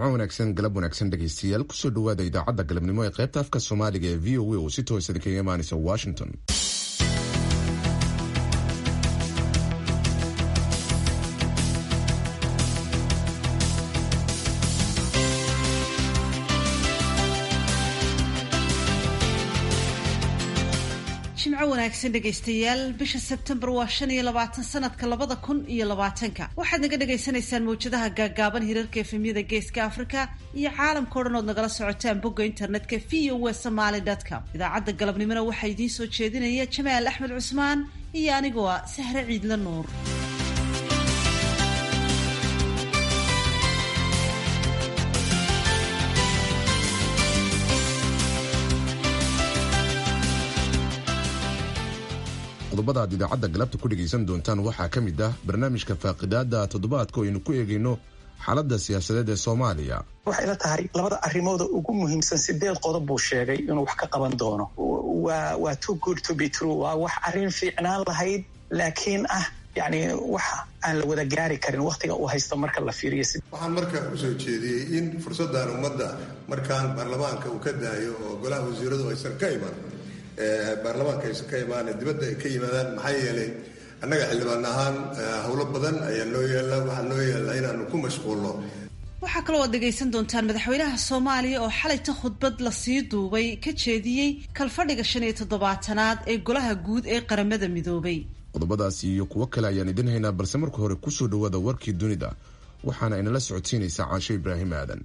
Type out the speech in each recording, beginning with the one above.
jimco wanaagsan galab wanaagsan dhegaystayaal kusoo dhawaada idaacadda galabnimo ee qaybta afka soomaaliga ee v o a oo si toosa kaga imaanaysa washington jimco wanaagsan dhegaystayaal bisha sebtembar waa shan iyo labaatan sanadka labada kun iyo labaatanka waxaad naga dhagaysanaysaan mawjadaha gaagaaban hirarka efemyada geeska africa iyo caalamka o dhan ood nagala socotaan bogga internetka v o w somaly com idaacadda galabnimona waxaa idiin soo jeedinaya jamaal axmed cusmaan iyo anigoo ah sahre ciidla nuur qodobada aad idaacadda galabta ku dhegaysan doontaan waxaa ka mid ah barnaamijka faaqidaada toddobaadka oo aynu ku eegayno xaaladda siyaasadeed ee soomaaliya waxay la tahay labada arrimooda ugu muhiimsan sideed qodob buu sheegay inuu wax ka qaban doono waa waa too good to be true waa wax arrin fiicnaan lahayd laakiin ah yacni wax aan la wada gaari karin wakhtiga uu haysto marka la fiiriyo waxaan marka usoo jeediyey in fursaddan ummadda markaan baarlamaanka uu ka daayo oo golaha wasiiradu aysan ka iman baarlamaanka aysan ka imaane dibadda ay ka yimaadaan maxaa yeelay annaga xildhibaan ahaan howlo badan ayaa noo yaalla waxaa noo yaalla inaanu ku mashquulno waxaa kaloo aad dhegaysan doontaan madaxweynaha soomaaliya oo xalayta khudbad lasii duubay ka jeediyey kalfadhiga shan iyo toddobaatanaad ee golaha guud ee qaramada midoobay qodobadaasi iyo kuwo kale ayaan idin haynaa balse marka hore kusoo dhawaada warkii dunida waxaana inala socodsiinaysaa caasho ibraahim aadan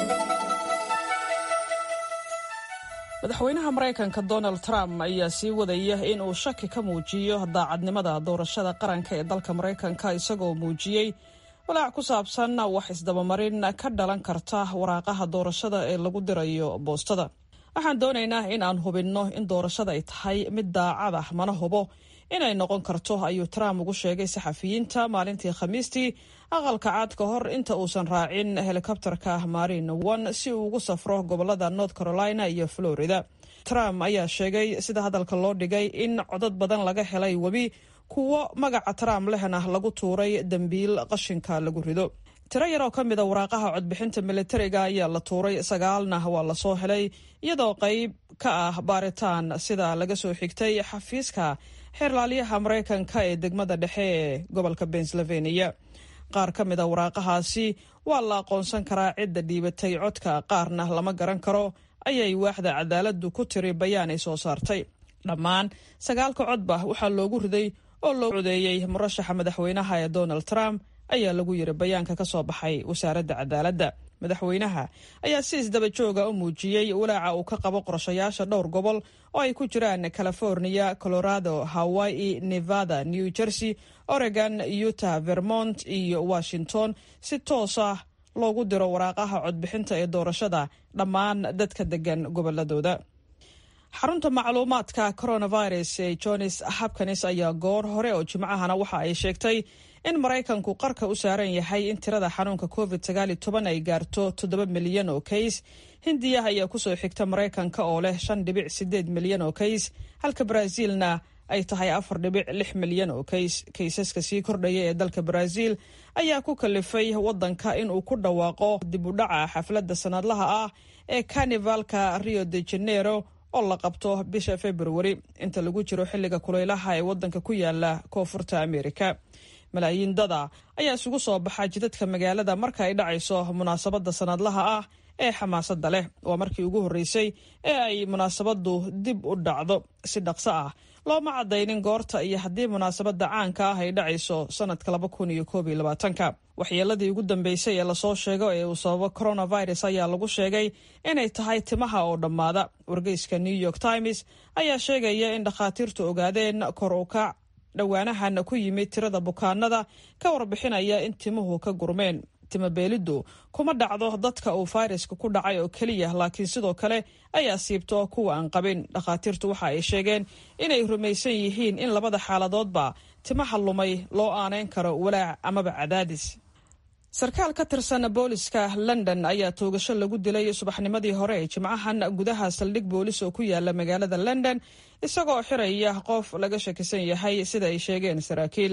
madaxweynaha maraykanka donald trump ayaa sii wadaya in uu shaki ka muujiyo daacadnimada doorashada qaranka ee dalka maraykanka isagoo muujiyey walaac ku saabsan wax isdabamarin ka dhalan karta waraaqaha doorashada ee lagu dirayo boostada waxaan doonaynaa in aan hubinno in doorashada ay tahay mid daacad ah mana hubo inay noqon karto ayuu trump ugu sheegay saxafiyiinta maalintii khamiistii aqalka cad ka hor inta uusan raacin helikobterka marin one si uu ugu safro gobolada north carolina iyo florida trump ayaa sheegay sida hadalka loo dhigay in codad badan laga helay webi kuwo magaca trump lehna lagu tuuray dembiil qashinka lagu rido tiro yar oo ka mid a waraaqaha codbixinta militariga ayaa la tuuray sagaalna waa lasoo helay iyadoo qayb ka ah baaritaan sida laga soo xigtay xafiiska xeerlaaliyaha maraykanka ee degmada dhexe ee gobolka pennsylvania qaar ka mid a waraaqahaasi waa la aqoonsan karaa cidda dhiibatay codka qaarna lama garan karo ayay waaxda cadaaladdu ku tiri bayaan ay soo saartay dhammaan sagaalka codba waxaa loogu riday oo loo codeeyey murashaxa madaxweynaha ee donald trump ayaa lagu yiri bayaanka ka soo baxay wasaaradda cadaaladda madaxweynaha ayaa si isdaba jooga u muujiyey walaaca uu ka qabo qorshayaasha dhowr gobol oo ay ku jiraan california colorado hawaii nevada new jersey oregon utah vermont iyo washington si toos ah loogu diro waraaqaha codbixinta ee doorashada dhammaan dadka degan goboladooda xarunta macluumaadka coronavirus ee johns hopkins ayaa goor hore oo jimcahana waxa ay sheegtay in maraykanku qarka u saaran yahay in tirada xanuunka covid sagaaliyo toban ay gaarto toddoba milyan oo kays hindiya ayaa kusoo xigta maraykanka oo leh shan dhibic sideed milyan oo kays halka baraaziilna ay tahay afar dhibic lix milyan oo kays kaysaska sii kordhaya ee dalka baraaziil ayaa ku kalifay wadanka inuu ku dhawaaqo dib u dhaca xafladda sanadlaha ah ee carnivalka rio de janeiro oo la qabto bisha februari inta lagu jiro xilliga kulaylaha ee wadanka ku yaala koonfurta amerika malaayiin dada ayaa isugu soo baxa jidadka magaalada marka ay dhacayso munaasabadda sanadlaha ah ee xamaasadda leh waa markii ugu horreysay ee ay munaasabaddu dib u dhacdo si dhaqso ah looma caddaynin goorta iyo haddii munaasabadda caanka ah ay dhacayso sanadka laba kun iyo koob iyo labaatanka waxyeeladii ugu dambeysay ee lasoo sheego ee uu sababo coronavirus ayaa lagu sheegay inay tahay timaha oo dhammaada wargeyska new york times ayaa sheegaya in dhakhaatiirtu ogaadeen kor u kac dhowaanahan ku yimid tirada bukaanada ka warbixinaya in timuhu ka gurmeen timabeeliddu kuma dhacdo dadka uu fayraska ku dhacay oo keliya laakiin sidoo kale ay asiibto kuwa aan qabin dhakhaatiirtu waxa ay sheegeen inay rumaysan yihiin in labada xaaladoodba timaha lumay loo aaneyn karo walaac amaba cadaadis sarkaal ka tirsan booliska london ayaa toogasho lagu dilay subaxnimadii hore ee jimcahan gudaha saldhig boolis oo ku yaala magaalada london isagoo xiraya qof laga shakisan yahay sida ay sheegeen saraakiil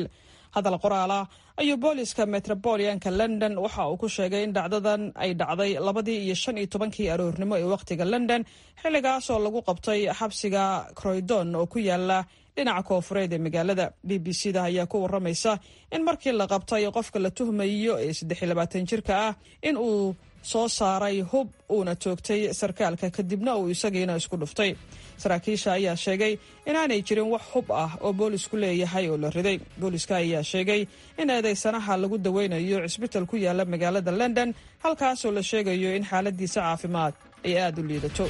hadal qoraal ah ayuu booliska metropolianka london waxa uu ku sheegay in dhacdadan ay dhacday labadii iyo shan iyo tobankii aroornimo ee wakhtiga london xilligaas oo lagu qabtay xabsiga croydon oo ku yaala dhinaca koofureed ee magaalada b b c da ayaa ku waramaysa in markii la qabtay qofka la tuhmayo ee saddex iyo labaatan jirka ah in uu soo saaray hub uuna toogtay sarkaalka kadibna uu isagiina isku dhuftay saraakiisha ayaa sheegay inaanay jirin wax hub ah oo boolisku leeyahay oo la riday booliska ayaa sheegay in eedeysanaha lagu daweynayo cisbital ku yaala magaalada london halkaasoo la sheegayo in xaaladiisa caafimaad ay aada u liidato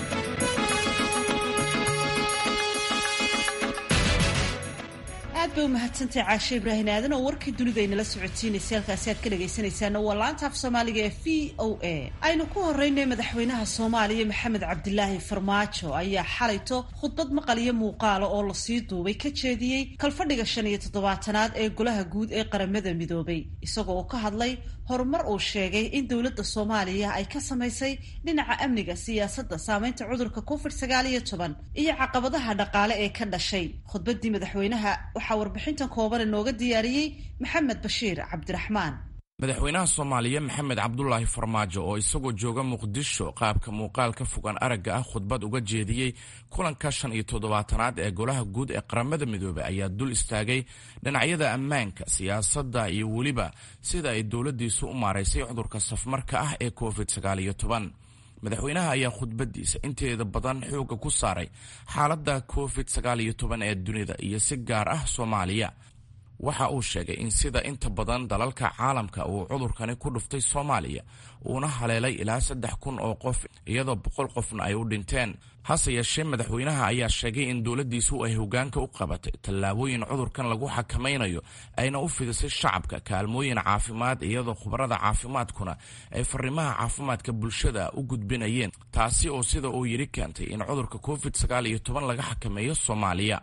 aad bay u mahadsantahay caashe ibraahin aadan oo warkii dunida aynala socodsiinaysay halkaasi aad ka dhagaysanaysaana waa laanta af soomaaliga ee v o a aynu ku horeynay madaxweynaha soomaaliya maxamed cabdilaahi farmaajo ayaa xalayto khudbad maqal iyo muuqaala oo lasii duubay ka jeediyey kalfadhiga shan iyo toddobaatanaad ee golaha guud ee qaramada midoobay isagoo oo ka hadlay horumar uu sheegay in dowladda soomaaliya ay ka samaysay dhinaca amniga siyaasadda saameynta cudurka covid sagaal iyo toban iyo caqabadaha dhaqaale ee ka dhashay khudbadii madaxweynaha waxaa warbixintan kooban inooga diyaariyey maxamed bashiir cabdiraxmaan madaxweynaha soomaaliya maxamed cabdulaahi farmaajo oo isagoo jooga muqdisho qaabka muuqaal ka fogaan aragga ah khudbad uga jeediyey kulanka shan iyo toddobaatanaad ee golaha guud ee qaramada midoobey ayaa dul istaagay dhinacyada ammaanka siyaasadda iyo weliba sida ay dowladdiisu u maaraysay cudurka safmarka ah ee covid sagaal iyo toban madaxweynaha ayaa khudbadiisa inteeda badan xooga ku saaray xaaladda covid sagaal iyo toban ee dunida iyo si gaar ah soomaaliya waxa uu sheegay in sida inta badan dalalka caalamka uu cudurkani ku dhuftay soomaaliya uuna haleelay ilaa saddex kun oo qof iyadoo boqol qofna ay u dhinteen hase yeeshee madaxweynaha ayaa sheegay in dowladdiisu ay hogaanka u qabatay tallaabooyin cudurkan lagu xakamaynayo ayna u fidisay shacabka kaalmooyin caafimaad iyadoo khubarada caafimaadkuna ay fariimaha caafimaadka bulshada u gudbinayeen taasi oo sida uu yidhi keentay in cudurka covid sagaal iyo toban laga xakameeyo soomaaliya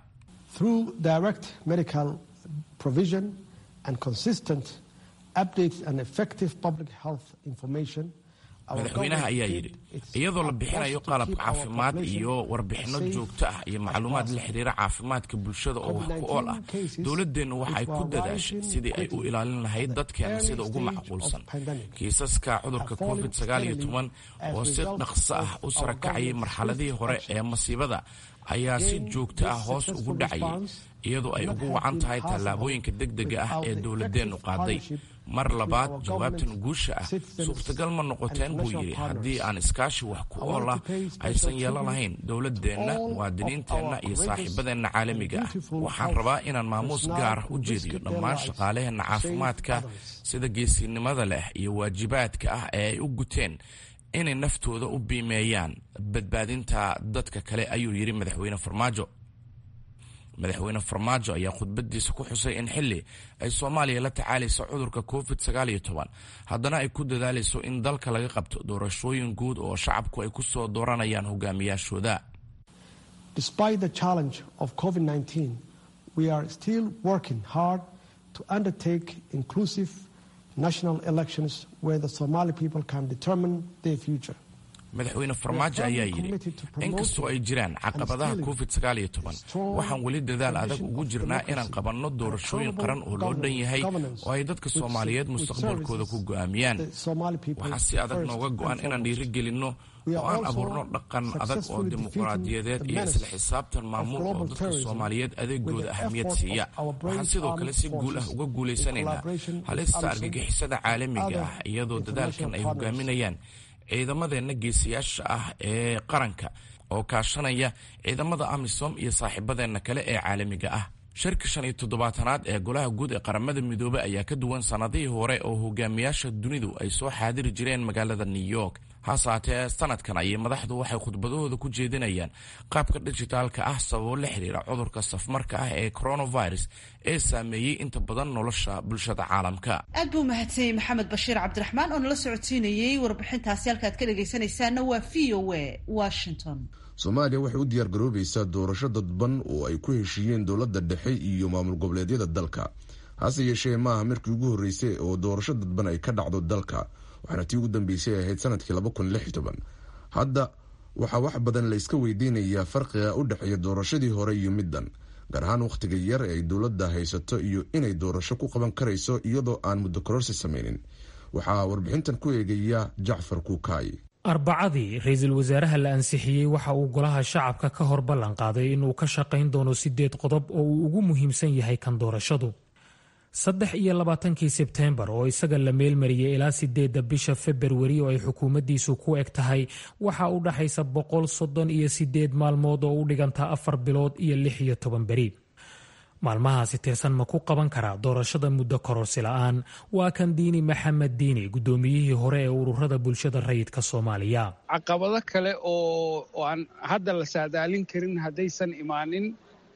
provision and consistent updates and effective public health information madaxweynaha ayaa yidhi iyadoo la bixinayo qalabka caafimaad iyo warbixinno joogto ah iyo macluumaad la xiriira caafimaadka bulshada oo wax ku ool ah dowladeennu waxay ku dadaashay sidii ay u ilaalin lahayd dadkeena sida ugu macquulsan kiisaska cudurka covid sagaal iyo toban oo si dhaqso ah u sarakacayay marxaladihii hore ee masiibada ayaa si joogto ah hoos ugu dhacayay iyadoo ay ugu wacan tahay tallaabooyinka degdega ah ee dowladeennu qaaday mar labaad jawaabtan guusha ah suurtagal ma noqoteen buu yidhi haddii aan iskaashi wax ku ool ah aysan yeelan lahayn dowladeenna muwaadiniinteenna iyo saaxiibadeenna caalamiga ah waxaan rabaa inaan maamuus gaar u jeediyo dhammaan shaqaalaheenna caafimaadka sida geesinimada leh iyo waajibaadka ah ee ay u guteen inay naftooda u biimeeyaan badbaadinta dadka kale ayuu yidhi madaxweyne farmaajo madaxweyne farmaajo ayaa khudbadiisa ku xusay in xili ay soomaaliya la tacaalayso cudurka covid sagaal iyo toban haddana ay ku dadaalayso in dalka laga qabto doorashooyin guud oo shacabku ay ku soo dooranayaan hogaamiyaashooda despite the challenge of covid-19 we are still working hard to undertake inclusive national elections where the somali people can determine their future madaxweyne farmaajo ayaa yidhi inkastoo ay jiraan caqabadaha covid sagaal iyo toban waxaan weli dadaal adag ugu jirnaa inaan qabanno doorashooyin qaran oo loo dhan yahay oo ay dadka soomaaliyeed mustaqbalkooda ku go'aamiyaan waxaa si adag nooga go'an inaan dhiirigelinno oo aan abuurno dhaqan adag oo dimuqraadiyadeed iyo isla xisaabtan maamul oo dadka soomaaliyeed adeegooda ahamiyad siiya waxaan sidoo kale si guul ah uga guulaysanaynaa halista argagixisada caalamiga ah iyadoo dadaalkan ay hogaaminayaan ciidamadeenna geesiyaasha ah ee qaranka oo kaashanaya ciidamada amisom iyo saaxiibadeenna kale ee caalamiga ah shirka shan iyo toddobaatanaad ee golaha guud ee qaramada midoobey ayaa ka duwan sannadihii hore oo hogaamiyaasha dunidu ay soo xaadiri jireen magaalada new york hase haatee sanadkan ayay madaxdu waxay khudbadahooda ku jeedinayaan qaabka dijitaalka ah sababo la xiriira cudurka safmarka ah ee coronavirus ee saameeyey inta badan nolosha bulshada caalamka aad buu mahadsanyey maxamed bashiir cabdiraxmaan oo nala socodsiinayey warbixintaasi halkaad ka dhagaysanaysaana waa v o a washington soomaaliya waxay u diyaar garoobaysaa doorasho dadban oo ay ku heshiiyeen dowladda dhexe iyo maamul goboleedyada dalka hase yeeshee maaha markii ugu horreysay oo doorasho dadban ay ka dhacdo dalka waxaana tii ugu dambeysay ahayd sanadkii laba kun lix toban hadda waxaa wax badan la iska weydiinayaa farqiga u dhexeeya doorashadii hore iyo middan gaar ahaan wakhtiga yar ee ay dowladda haysato iyo inay doorasho ku qaban karayso iyadoo aan muddo kororsi samaynin waxaa warbixintan ku eegaya jacfar kuukaay arbacadii ra-iisul wasaaraha la ansixiyey waxa uu golaha shacabka ka hor ballan qaaday inuu ka shaqayn doono sideed qodob oo uu ugu muhiimsan yahay kan doorashadu saddex iyo labaatankii sebteembar oo isaga la meelmariyey ilaa sideedda bisha februari oo ay xukuumaddiisu ku eg tahay waxa u dhaxaysa boqol soddon iyo sideed maalmood oo u dhiganta afar bilood iyo lix iyo toban beri maalmahaasi tirsan ma ku qaban karaa doorashada muddo kororsi la-aan waa kan diini maxamed diini guddoomiyihii hore ee ururada bulshada rayidka soomaaliya caqabado kale oo aan hadda la saadaalin karin haddaysan imaanin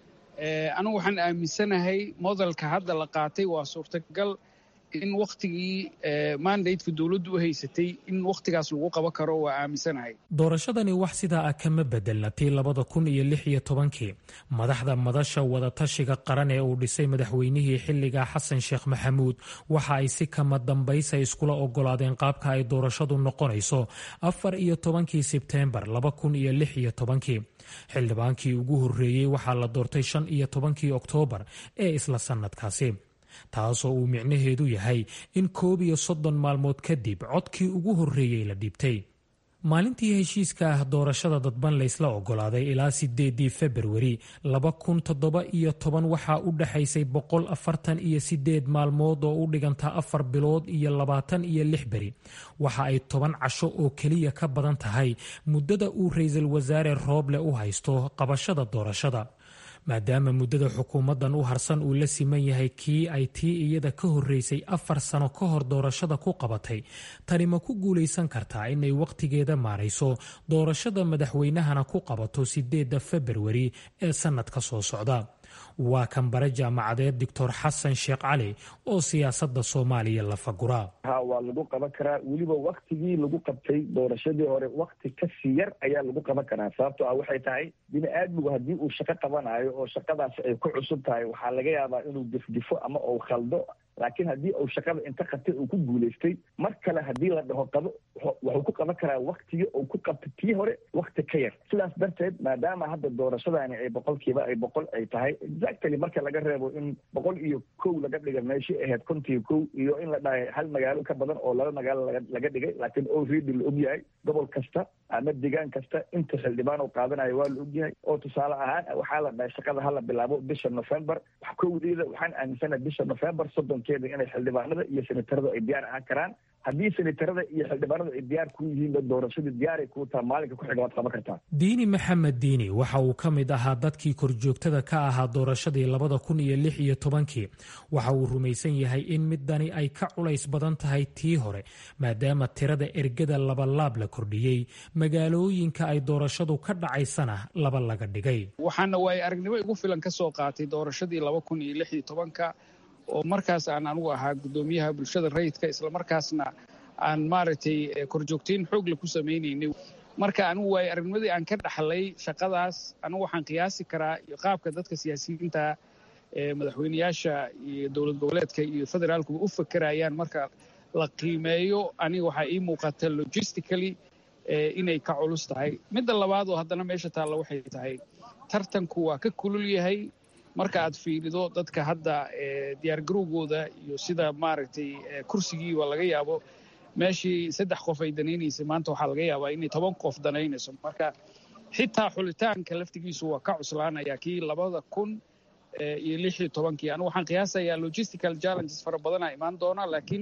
anigu waxaan aaminsanahay modelka hadda la qaatay waa suurtagal in wakhtigii mandateka dowladdu u haysatay in wakhtigaas lagu qaban karo waa aaminsanahay doorashadani wax sidaa ah kama bedelna tii labada kun iyo lix iyo tobankii madaxda madasha wadatashiga qaran ee uu dhisay madaxweynihii xilliga xasan sheekh maxamuud waxa ay si kama dambaysa iskula ogolaadeen qaabka ay doorashadu noqonayso afar iyo tobankii sebteembar laba kun iyo lix iyo tobankii xildhibaankii ugu horreeyey waxaa la doortay shan iyo tobankii oktoobar ee isla sannadkaasi taasoo uu micnaheedu yahay in koob iyo soddon maalmood kadib codkii ugu horreeyey la dhiibtay maalintii heshiiska ah doorashada dadban laysla ogolaaday ilaa sideedii februari laba kun toddoba iyo toban waxaa u dhexaysay boqol afartan iyo sideed maalmood oo u dhiganta afar bilood iyo labaatan iyo lix beri waxa ay toban casho oo keliya ka badan tahay muddada uu ra-iisul wasaare rooble u haysto qabashada doorashada maadaama muddada xukuumaddan u harsan uu la siman yahay kii ay tii iyada ka horreysay afar sano ka hor doorashada ku qabatay tani ma ku guulaysan kartaa inay wakhtigeeda maarayso doorashada madaxweynahana ku qabato sideedda februari ee sannadka soo socda waa kan bare jaamacadeed doctor xasan sheekh cali oo siyaasadda soomaaliya la fagura ha waa lagu qaban karaa weliba waktigii lagu qabtay doorashadii hore wakti kasii yar ayaa lagu qaban karaa sababto ah waxay tahay bini aadmigu haddii uu shaqo qabanayo oo shaqadaas ay ku cusub tahay waxaa laga yaabaa inuu difdifo ama uu khaldo laakiin haddii uu shaqada inta qabtay uu ku guulaystay mar kale haddii la dhaho qabo wuxuu ku qaban karaa waktigii uu ku qabtay tii hore wakti ka yar sidaas darteed maadaama hadda doorashadani ay boqolkiiba ay boqol ay tahay exactly marka laga reebo in boqol iyo kow laga dhiga meeshii ahayd kontiyo kow iyo in la dhahay hal magaalo ka badan oo laba magaalo laga dhigay laakiin already la ogyahay gobol kasta ama degaan kasta inta xildhibaan uu qaadanayo waa la ogyahay oo tusaale ahaan waxaa la dhahay shaqada hala bilaabo bisha november kowdeeda waxaan aaminsanahay bisha november soddonkeeda inay xildhibaanada iyo senatarada ay diyaar ahaan karaan haddii senatarada iyo xildhibaanada ay diyaar ku yihiinba doorashadii diyaaray kuu taha maalinka ku xiga waad qaban kartaa diini maxamed diini waxa uu ka mid ahaa dadkii korjoogtada ka ahaa doorashadii labada kun iyo lix iyo tobankii waxa uu rumaysan yahay in midani ay ka culays badan tahay tii hore maadaama tirada ergada labalaab la kordhiyey magaalooyinka ay doorashadu ka dhacaysana laba laga dhigay waxaana waay aragnimo igu filan ka soo qaatay doorashadii laba kun iyo lix iyo tobanka oo markaas aan anugu ahaa guddoomiyaha bulshada rayidka islamarkaasna aan maaragtay korjoogtayn xoogle ku samaynaynay marka anigu waay aragnimadii aan ka dhaxlay shaqadaas anigu waxaan qiyaasi karaa qaabka dadka siyaasiyiinta ee madaxweyneyaasha iyo dowlad goboleedka iyo federaalkuba u fakerayaan marka la qiimeeyo aniga waxaa ii muuqata logistically inay ka culus tahay midda labaad oo haddana meesha taalla waxay tahay tartanku waa ka kulul yahay marka aad fiirido dadka hadda diyaargarowgooda iyo sida maaragtay kursigiiba laga yaabo meeshii saddex qof ay danaynaysay maanta waxaa laga yaabaa inay toban qof danaynayso marka xitaa xulitaanka laftigiisu waa ka cuslaanaya kii labada kun iyo lix iyo tobankii anigu waxaan qiyaasayaa logistical challenges fara badanaa imaan doona laakiin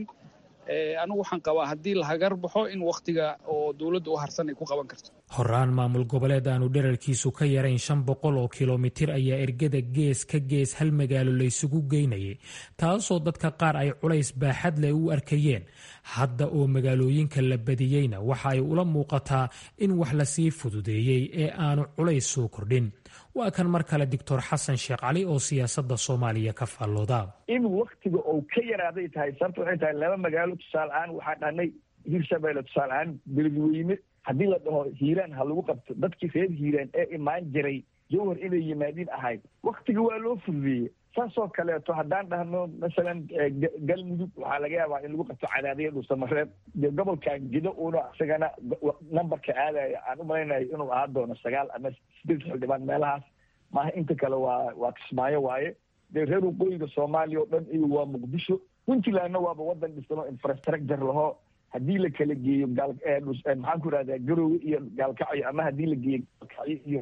anigu waxaan qabaa haddii la hagar baxo in wakhtiga oo dowladda u harsan ay ku qaban karto horaan maamul goboleed aanu dherarkiisu ka yarayn shan boqol oo kilomitir ayaa ergada gees ka gees hal magaalo laysugu geynayay taasoo dadka qaar ay culays baaxad leh u arkayeen hadda oo magaalooyinka la badiyeyna waxa ay ula muuqataa in wax lasii fududeeyey ee aanu culays soo kordhin waa kan mar kale doctor xasan sheekh cali oo siyaasadda soomaaliya ka faallooda in waktiga oo ka yaraaday tahay sababta waxay tahay laba magaalo tusaale ahaan waxaa dhahnay hirshabeelle tusaale ahaan beledweyne haddii la dhaho hiiraan ha lagu qabto dadkii reer hiiraan ee imaan jiray jawhar inay yimaadiin ahayd waktiga waa loo fududeeyey saasoo kaleeto haddaan dhahno masalan galmudug waxaa laga yaabaa in lagu qabto cadaadiya dhuusamareeb de gobolkan gido uuna isagana nambarka aadaya aan u malaynayo inuu ahaan doono sagaal ama sideed xildhibaan meelahaas maaha inta kale waa waa kismaayo waaye dee reer waqooyiga soomaaliya oo dhan iyo waa muqdisho puntlandna waaba wadan dhisan oo infrastructure lahoo haddii la kala geeyo gaal maxaan ku ihahdaa garowe iyo gaalkacyo ama haddii la geeyo gaalkacyo iyo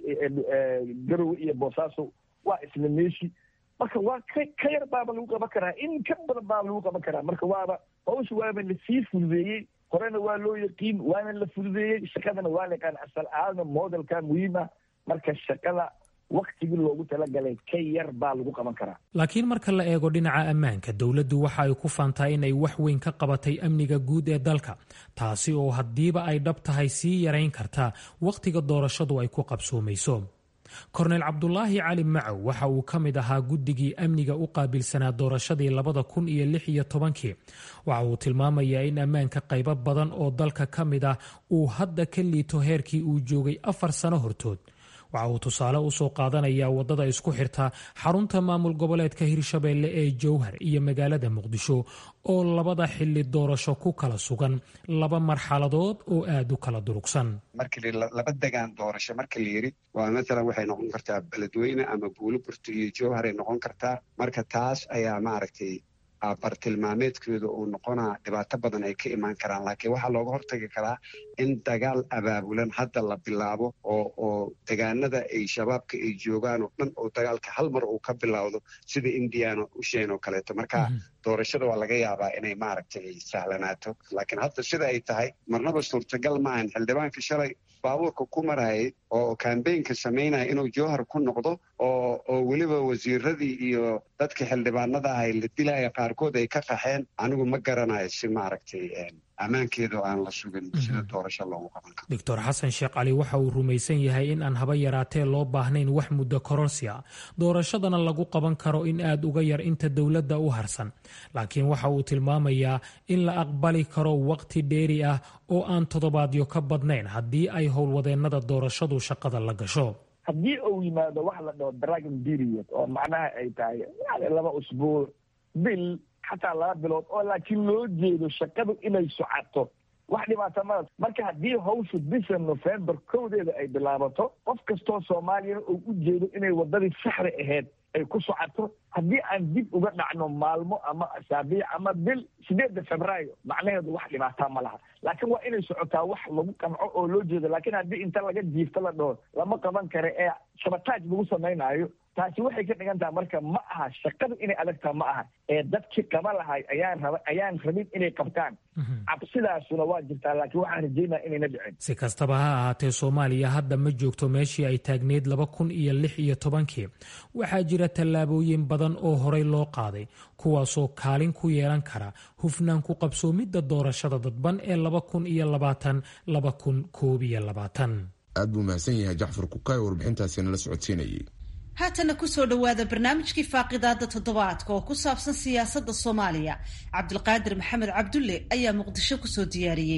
garowe iyo boosaaso waa isla meeshi marka waa ka ka yar baaba lagu qaban karaa in ka badan baaba lagu qaban karaa marka waaba hawsha waaba lasii fududeeyey horena waa loo yaqiin waana la fududeeyey shaqadana waa la yaqaan asal aadna modelka muhiima marka shaqada waktigii loogu talagalay ka yar baa lagu qaban karaa laakiin marka la eego dhinaca ammaanka dowladdu waxa ay ku faantaa inay wax weyn ka qabatay amniga guud ee dalka taasi oo haddiiba ay dhab tahay sii yarayn kartaa wakhtiga doorashadu ay ku qabsoomayso korneyl cabdulaahi cali macow waxa uu ka mid ahaa guddigii amniga u qaabilsanaa doorashadii labada kun iyo lix iyo tobankii waxa uu tilmaamayaa in ammaanka qaybo badan oo dalka ka mid ah uu hadda ka liito heerkii uu joogay afar sano hortood waxa uu tusaale usoo qaadanayaa wadada isku xirta xarunta maamul goboleedka hirshabeelle ee jowhar iyo magaalada muqdisho oo labada xili doorasho ku kala sugan laba marxaladood oo aada u kala durugsan markii laba degaan doorasho marka la yiri waa maalan waxay noqon kartaa beledweyne ama buuloburto iyo jowhar ay noqon kartaa marka taas ayaa maaragtay bartilmaameedkooda uu noqonaa dhibaato badan ay ka imaan karaan laakiin waxaa looga hortagi karaa in dagaal abaabulan hadda la bilaabo oo oo degaanada ay shabaabka ay joogaan oo dhan oo dagaalka hal mar uu ka bilowdo sida indiana usheen oo kaleeto marka doorashada waa laga yaabaa inay maaragtay ay sahlanaato laakiin hadda sida ay tahay marnaba suurtagal maahan xildhibaanka shalay baabuurka ku marayay oo kambeynka samaynaya inuu jowhar ku noqdo oo oo weliba wasiiradii iyo dadka xildhibaanada ahay la dilaya qaarkood ay ka qaxeen anigu ma garanayo si maaragtay ammaankeedu aan la sugin sida doorasho loogu qaban karo doctor xasan sheekh cali waxa uu rumaysan yahay in aan haba yaraatee loo baahnayn wax muddo kororsi a doorashadana lagu qaban karo in aada uga yar inta dowladda u harsan laakiin waxa uu tilmaamayaa in la aqbali karo waqti dheeri ah oo aan toddobaadyo ka badnayn haddii ay howlwadeennada doorashadu shaqada la gasho haddii uu yimaado wax la dhaho dragon period oo macnaha ay tahay yani laba usbuuc bil xataa laba bilood oo laakiin loo jeedo shaqadu inay socato wax dhibaata mada marka haddii hawshu bisha november kowdeeda ay bilaabato qof kastoo soomaaliyana uu u jeedo inay waddadii saxda ahayd ay ku socoto haddii aan dib uga dhacno maalmo ama asaabiic ama bil sideedda febraayo macnaheedu wax dhibaataa ma laha laakiin waa inay socotaa wax lagu qanco oo loo jeedo laakiin haddii inta laga jiifto la dhaho lama qaban kara ee shabataaj lagu samaynaayo taasi waxay ka dhigan taha marka ma aha shaqadu inay adagtaa ma aha ee dadkii qaba lahay ayaan raba ayaan rabin inay qabtaan cabsidaasuna waa jirtaa laakiin waxaan rajeynaa inayna dhicin si kastaba ha ahaatee soomaaliya hadda ma joogto meeshii ay taagneyd laba kun iyo lix iyo tobankii waxaa jira tallaabooyin badan oo horey loo qaaday kuwaasoo kaalin ku yeelan kara hufnaan ku qabsoomidda doorashada dadban ee laba kun iyo labaatan laba kun koob iyo labaatan aad buu mahadsan yahay jacfar kukaay warbixintaasi nala socodsiinayay haatana kusoo dhowaada barnaamijkii faaqidaada toddobaadka oo ku saabsan siyaasadda soomaaliya cabdulqaadir maxamed cabdulle ayaa muqdisho kusoo diyaariyey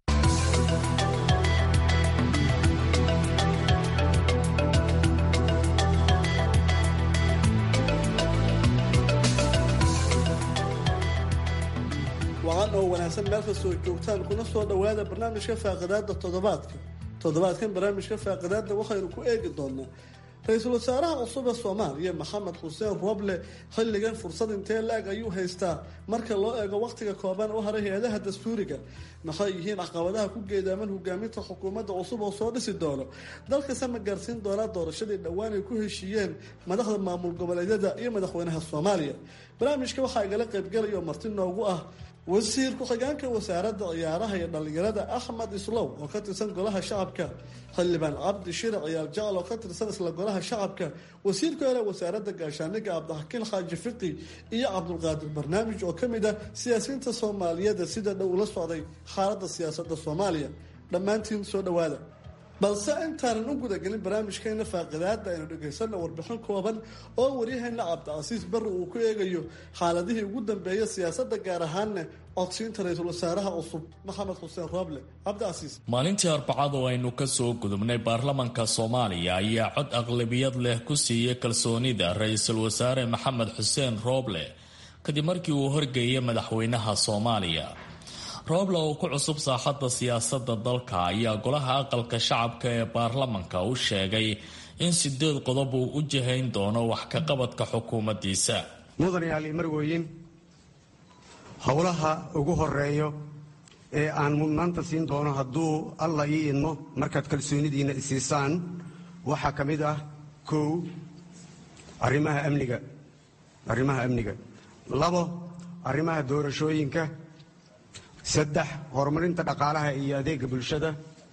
wacan oo wanaagsan meel kastoo joogtaan kuna soo dhowaada barnaamijka faaqidaada toddobaadka toddobaadkan barnaamijka faaqidaada waxaynu ku eegi doonaa ra-iisul wasaaraha cusub ee soomaaliya maxamed xuseen roble xilligan fursad intee la-eg ayuu haystaa marka loo eego wakhtiga kooban u haray hay-adaha dastuuriga maxay yihiin caqabadaha ku geedaaman hogaaminta xukuumadda cusub oo soo dhisi doono dalkase ma gaarsiin doonaa doorashadii dhowaan ay ku heshiiyeen madaxda maamul goboleedyada iyo madaxweynaha soomaaliya barnaamijka waxaa igala qaybgalaya oo marti noogu ah wasiir ku-xigeenka wasaaradda ciyaaraha iyo dhallinyarada axmed islow oo ka tirsan golaha shacabka xildhibaan cabdi shire ciyaal jacal oo ka tirsan isla golaha shacabka wasiirka hore wasaaradda gaashaaniga cabdixakiin xaaji fiqi iyo cabdulqaadir barnaamij oo ka mid ah siyaasiyiinta soomaaliyeeda sida dhow ula socday xaaladda siyaasadda soomaaliya dhammaantiin soo dhowaada balse intaanan u gudagelin barnaamijkeena faaqidaada aynu dhegaysanna warbixin kooban oo waryaheena cabdicasiis barri uu ku eegayo xaaladihii ugu dambeeya siyaasadda gaar ahaanna codsiinta ra-iisul wasaaraha cusub maxamed xuseen rooble cabdicasiis maalintii arbacad oo aynu kasoo gudubnay baarlamanka soomaaliya ayaa cod aqlabiyad leh ku siiyey kalsoonida ra-iisul wasaare maxamed xuseen rooble kadib markii uu horgeeyay madaxweynaha soomaaliya rooble oo ku cusub saaxadda siyaasadda dalka ayaa golaha aqalka shacabka ee baarlamanka u sheegay in sideed qodob uu u jihayn doono wax ka qabadka xukuumaddiisa mudanayaal iyo marweyin howlaha ugu horeeyo ee aan mudnaanta siin doono hadduu alla ii idmo markaad kalsoonidiinna isiisaan waxaa ka mid ah kow arrimaha amniga arrimaha amniga labo arrimaha doorashooyinka saddex horumarinta dhaqaalaha iyo adeega bulshada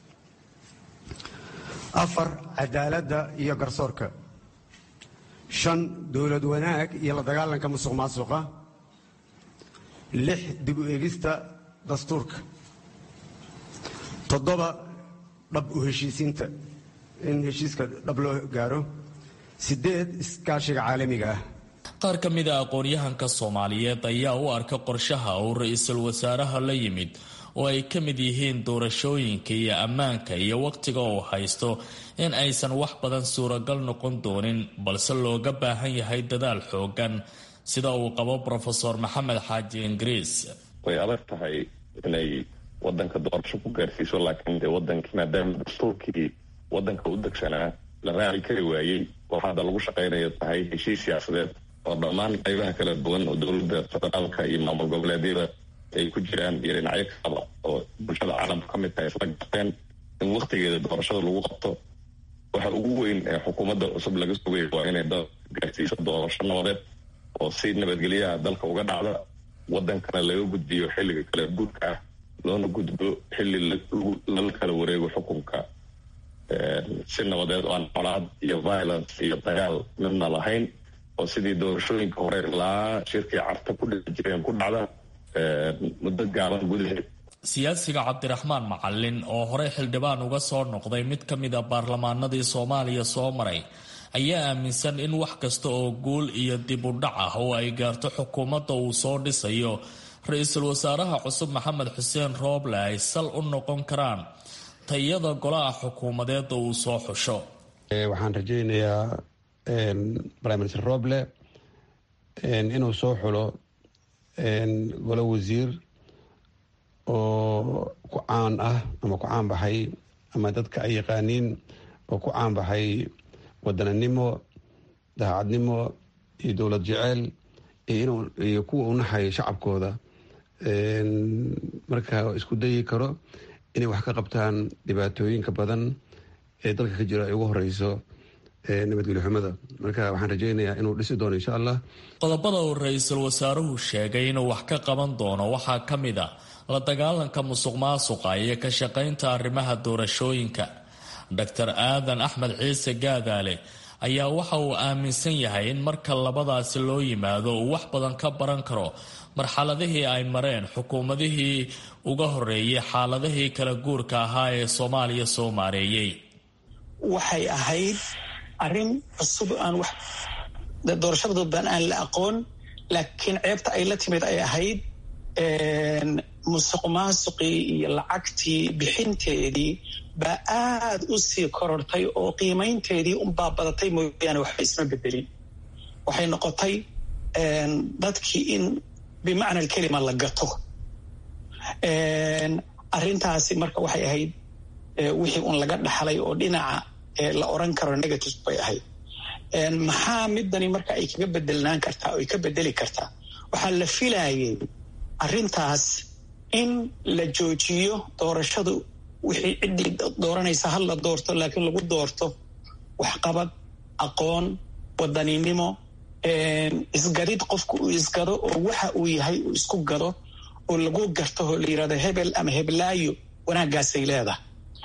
afar cadaaladda iyo garsoorka shan dowlad wanaag iyo la dagaalanka musuq maasuqa lix dib u eegista dastuurka toddoba dhab u heshiisiinta in heshiiska dhab loo gaaro siddeed iskaashiga caalamiga ah qaar ka mid a aqoon-yahanka soomaaliyeed ayaa u arka qorshaha uu ra-iisul wasaaraha la yimid oo ay ka mid yihiin doorashooyinka iyo ammaanka iyo wakhtiga uu haysto in aysan wax badan suuragal noqon doonin balse looga baahan yahay dadaal xoogan sida uu qabo rofeor maxamed xaaji ingiriis way adag tahay inay wadanka doorasho ku gaarsiiso laakiin dee wadankii maadaama dastuurkii wadanka u degsanaa la raaci kari waayey oo hadda lagu shaqaynayo tahay heshiis siyaasadeed oo dhammaan qaybaha kala duwan oo dowladda federaalka iyo maamul goboleedyada ay ku jiraan iyo dhinacyo kalaba oo bulshada caalamka ka mid tahay isla garteen in waktigeeda doorashada lagu qabto waxa ugu weyn ee xukuumadda cusub laga sugaya waa inay dal gaarsiiso doorasho nabadeed oo si nabadgelyaha dalka uga dhacda wadankana laga gudbiyo xilliga kala guurka ah loona gudbo xilli lala kala wareego xukunka si nabadeed oo aan colaad iyo violence iyo dagaal midna lahayn oo sidii doorashooyinka hore ilaa shirkii carta ku dhici jireen ku dhacda muddo gaaban gudaheed siyaasiga cabdiraxmaan macalin oo horey xildhibaan uga soo noqday mid ka mid a baarlamaanadii soomaaliya soo maray ayaa aaminsan in wax kasta oo guul iyo dib u dhac ah oo ay gaarto xukuumadda uu soo dhisayo ra-iisul wasaaraha cusub maxamed xuseen rooble ay sal u noqon karaan tayada golaha xukuumadeeda uu soo xusho waxaan rajaynayaa prime minister roble inuu soo xulo golo wasiir oo ku caan ah ama ku caan baxay ama dadka ay yaqaaniin oo ku caan baxay wadananimo daacadnimo iyo dowlad jeceyl iyo kuwa u naxay shacabkooda marka isku dayi karo inay wax ka qabtaan dhibaatooyinka badan ee dalka ka jira ay ugu horeyso nabadgelyo xumada marka waxaan rajeynayaa inuu dhisi doono insha allah qodobada uu ra-iisul wasaaruhu sheegay inuu wax ka qaban doono waxaa ka mid a la dagaalanka musuq maasuqa iyo ka shaqaynta arrimaha doorashooyinka doctor aadan axmed ciise gaadaale ayaa waxa uu aaminsan yahay in marka labadaasi loo yimaado uu wax badan ka baran karo marxaladihii ay mareen xukuumadihii uga horeeyay xaaladihii kala guurka ahaa ee soomaaliya soo maareeyey waxay ahayd arrin cusub aan wax doorashada dadban aan la aqoon laakiin ceebta ay la timid ay ahayd musuq maasuqii iyo lacagtii bixinteedii baa aada u sii korortay oo qiimaynteedii unbaa badatay mooyaane waxba isma bedelin waxay noqotay dadkii in bimacna alkelima la gato arrintaasi marka waxay ahayd wixii un laga dhaxlay oo dhinaca la oran karo negative bay ahayd maxaa midani marka ay kaga bedelnaan kartaa oo ay ka bedeli kartaa waxaa la filayay arrintaas in la joojiyo doorashadu wixii ciddii dooranaysa hal la doorto laakiin lagu doorto waxqabad aqoon wadaninimo isgadid qofku uu isgado oo waxa uu yahay uu isku gado oo lagu garto oo la yirahdo hebel ama heblaayo wanaaggaasay leedahay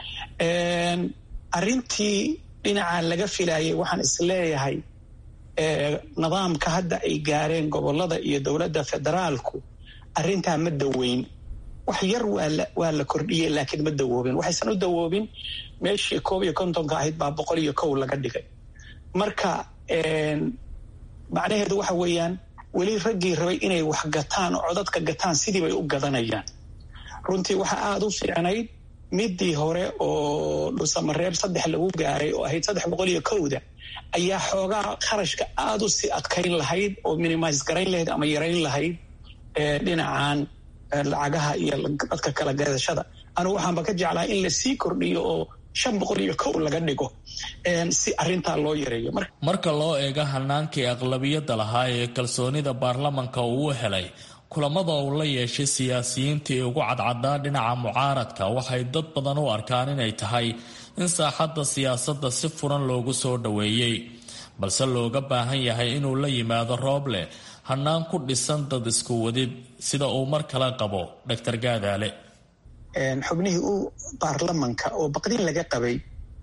arrintii dhinaca laga filayay waxaan isleeyahay nidaamka hadda ay gaareen gobolada iyo dowladda federaalku arrintaa ma daweyn wax yar waa la kordhiyey laakiin ma dawoobin waxaysan u dawoobin meeshii koob iyo kontonka ahayd baa boqol iyo kow laga dhigay marka macnaheedu waxa weeyaan weli raggii rabay inay wax gataan oo codadka gataan sidii bay u gadanayaan runtii waxaa aada u fiicnayd midii hore oo dhusamareeb saddex lagu gaaray oo ahayd saddex boqol iyo kowda ayaa xoogaa kharashka aada u sii adkayn lahayd oo minimise garayn lahayd ama yarayn lahayd dhinacan lacagaha iyo dadka kala gadashada anugu waxaanba ka jeclaa in lasii kordhiyo oo shan boqol iyo kow laga dhigo si arintaa loo yareeyo marka loo eego hanaankii aqlabiyadda lahaa ee kalsoonida baarlamanka uu u helay kulamada uu la yeeshay siyaasiyiintii ugu cadcadaa dhinaca mucaaradka waxay dad badan u arkaan inay tahay in saaxadda siyaasadda si furan loogu soo dhoweeyey balse looga baahan yahay inuu la yimaado rooble hanaan ku dhisan dad isku wadid sida uu mar kale qabo dr gaadaale xubnihii u baarlamanka oo baqdin laga qabay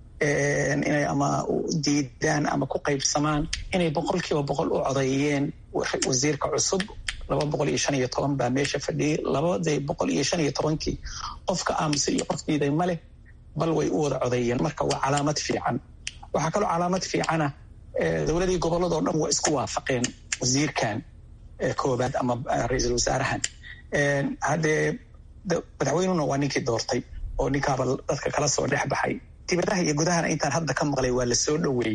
inay ama diidaan ama ku qaybsamaan inay boqolkiiba boqol u codeeyeen wasiirka cusub laba boqol iyo shan iyo toban baa meesha fadhiyay labada boqol iyo shan iyo tobankii qofka aamusay iyo qof diiday maleh bal way u wada codeeyeen marka waa calaamad fiican waxaa kaloo calaamad fiicana dowladii gobolladoo dhan waa isku waafaqeen wasiirkan koobaad ama ra-iisul wasaarahan haddee madaxweynuna waa ninkii doortay oo ninkaaba dadka kala soo dhex baxay dibadaha iyo gudahana intaan hadda ka maqlay waa la soo dhoweeyey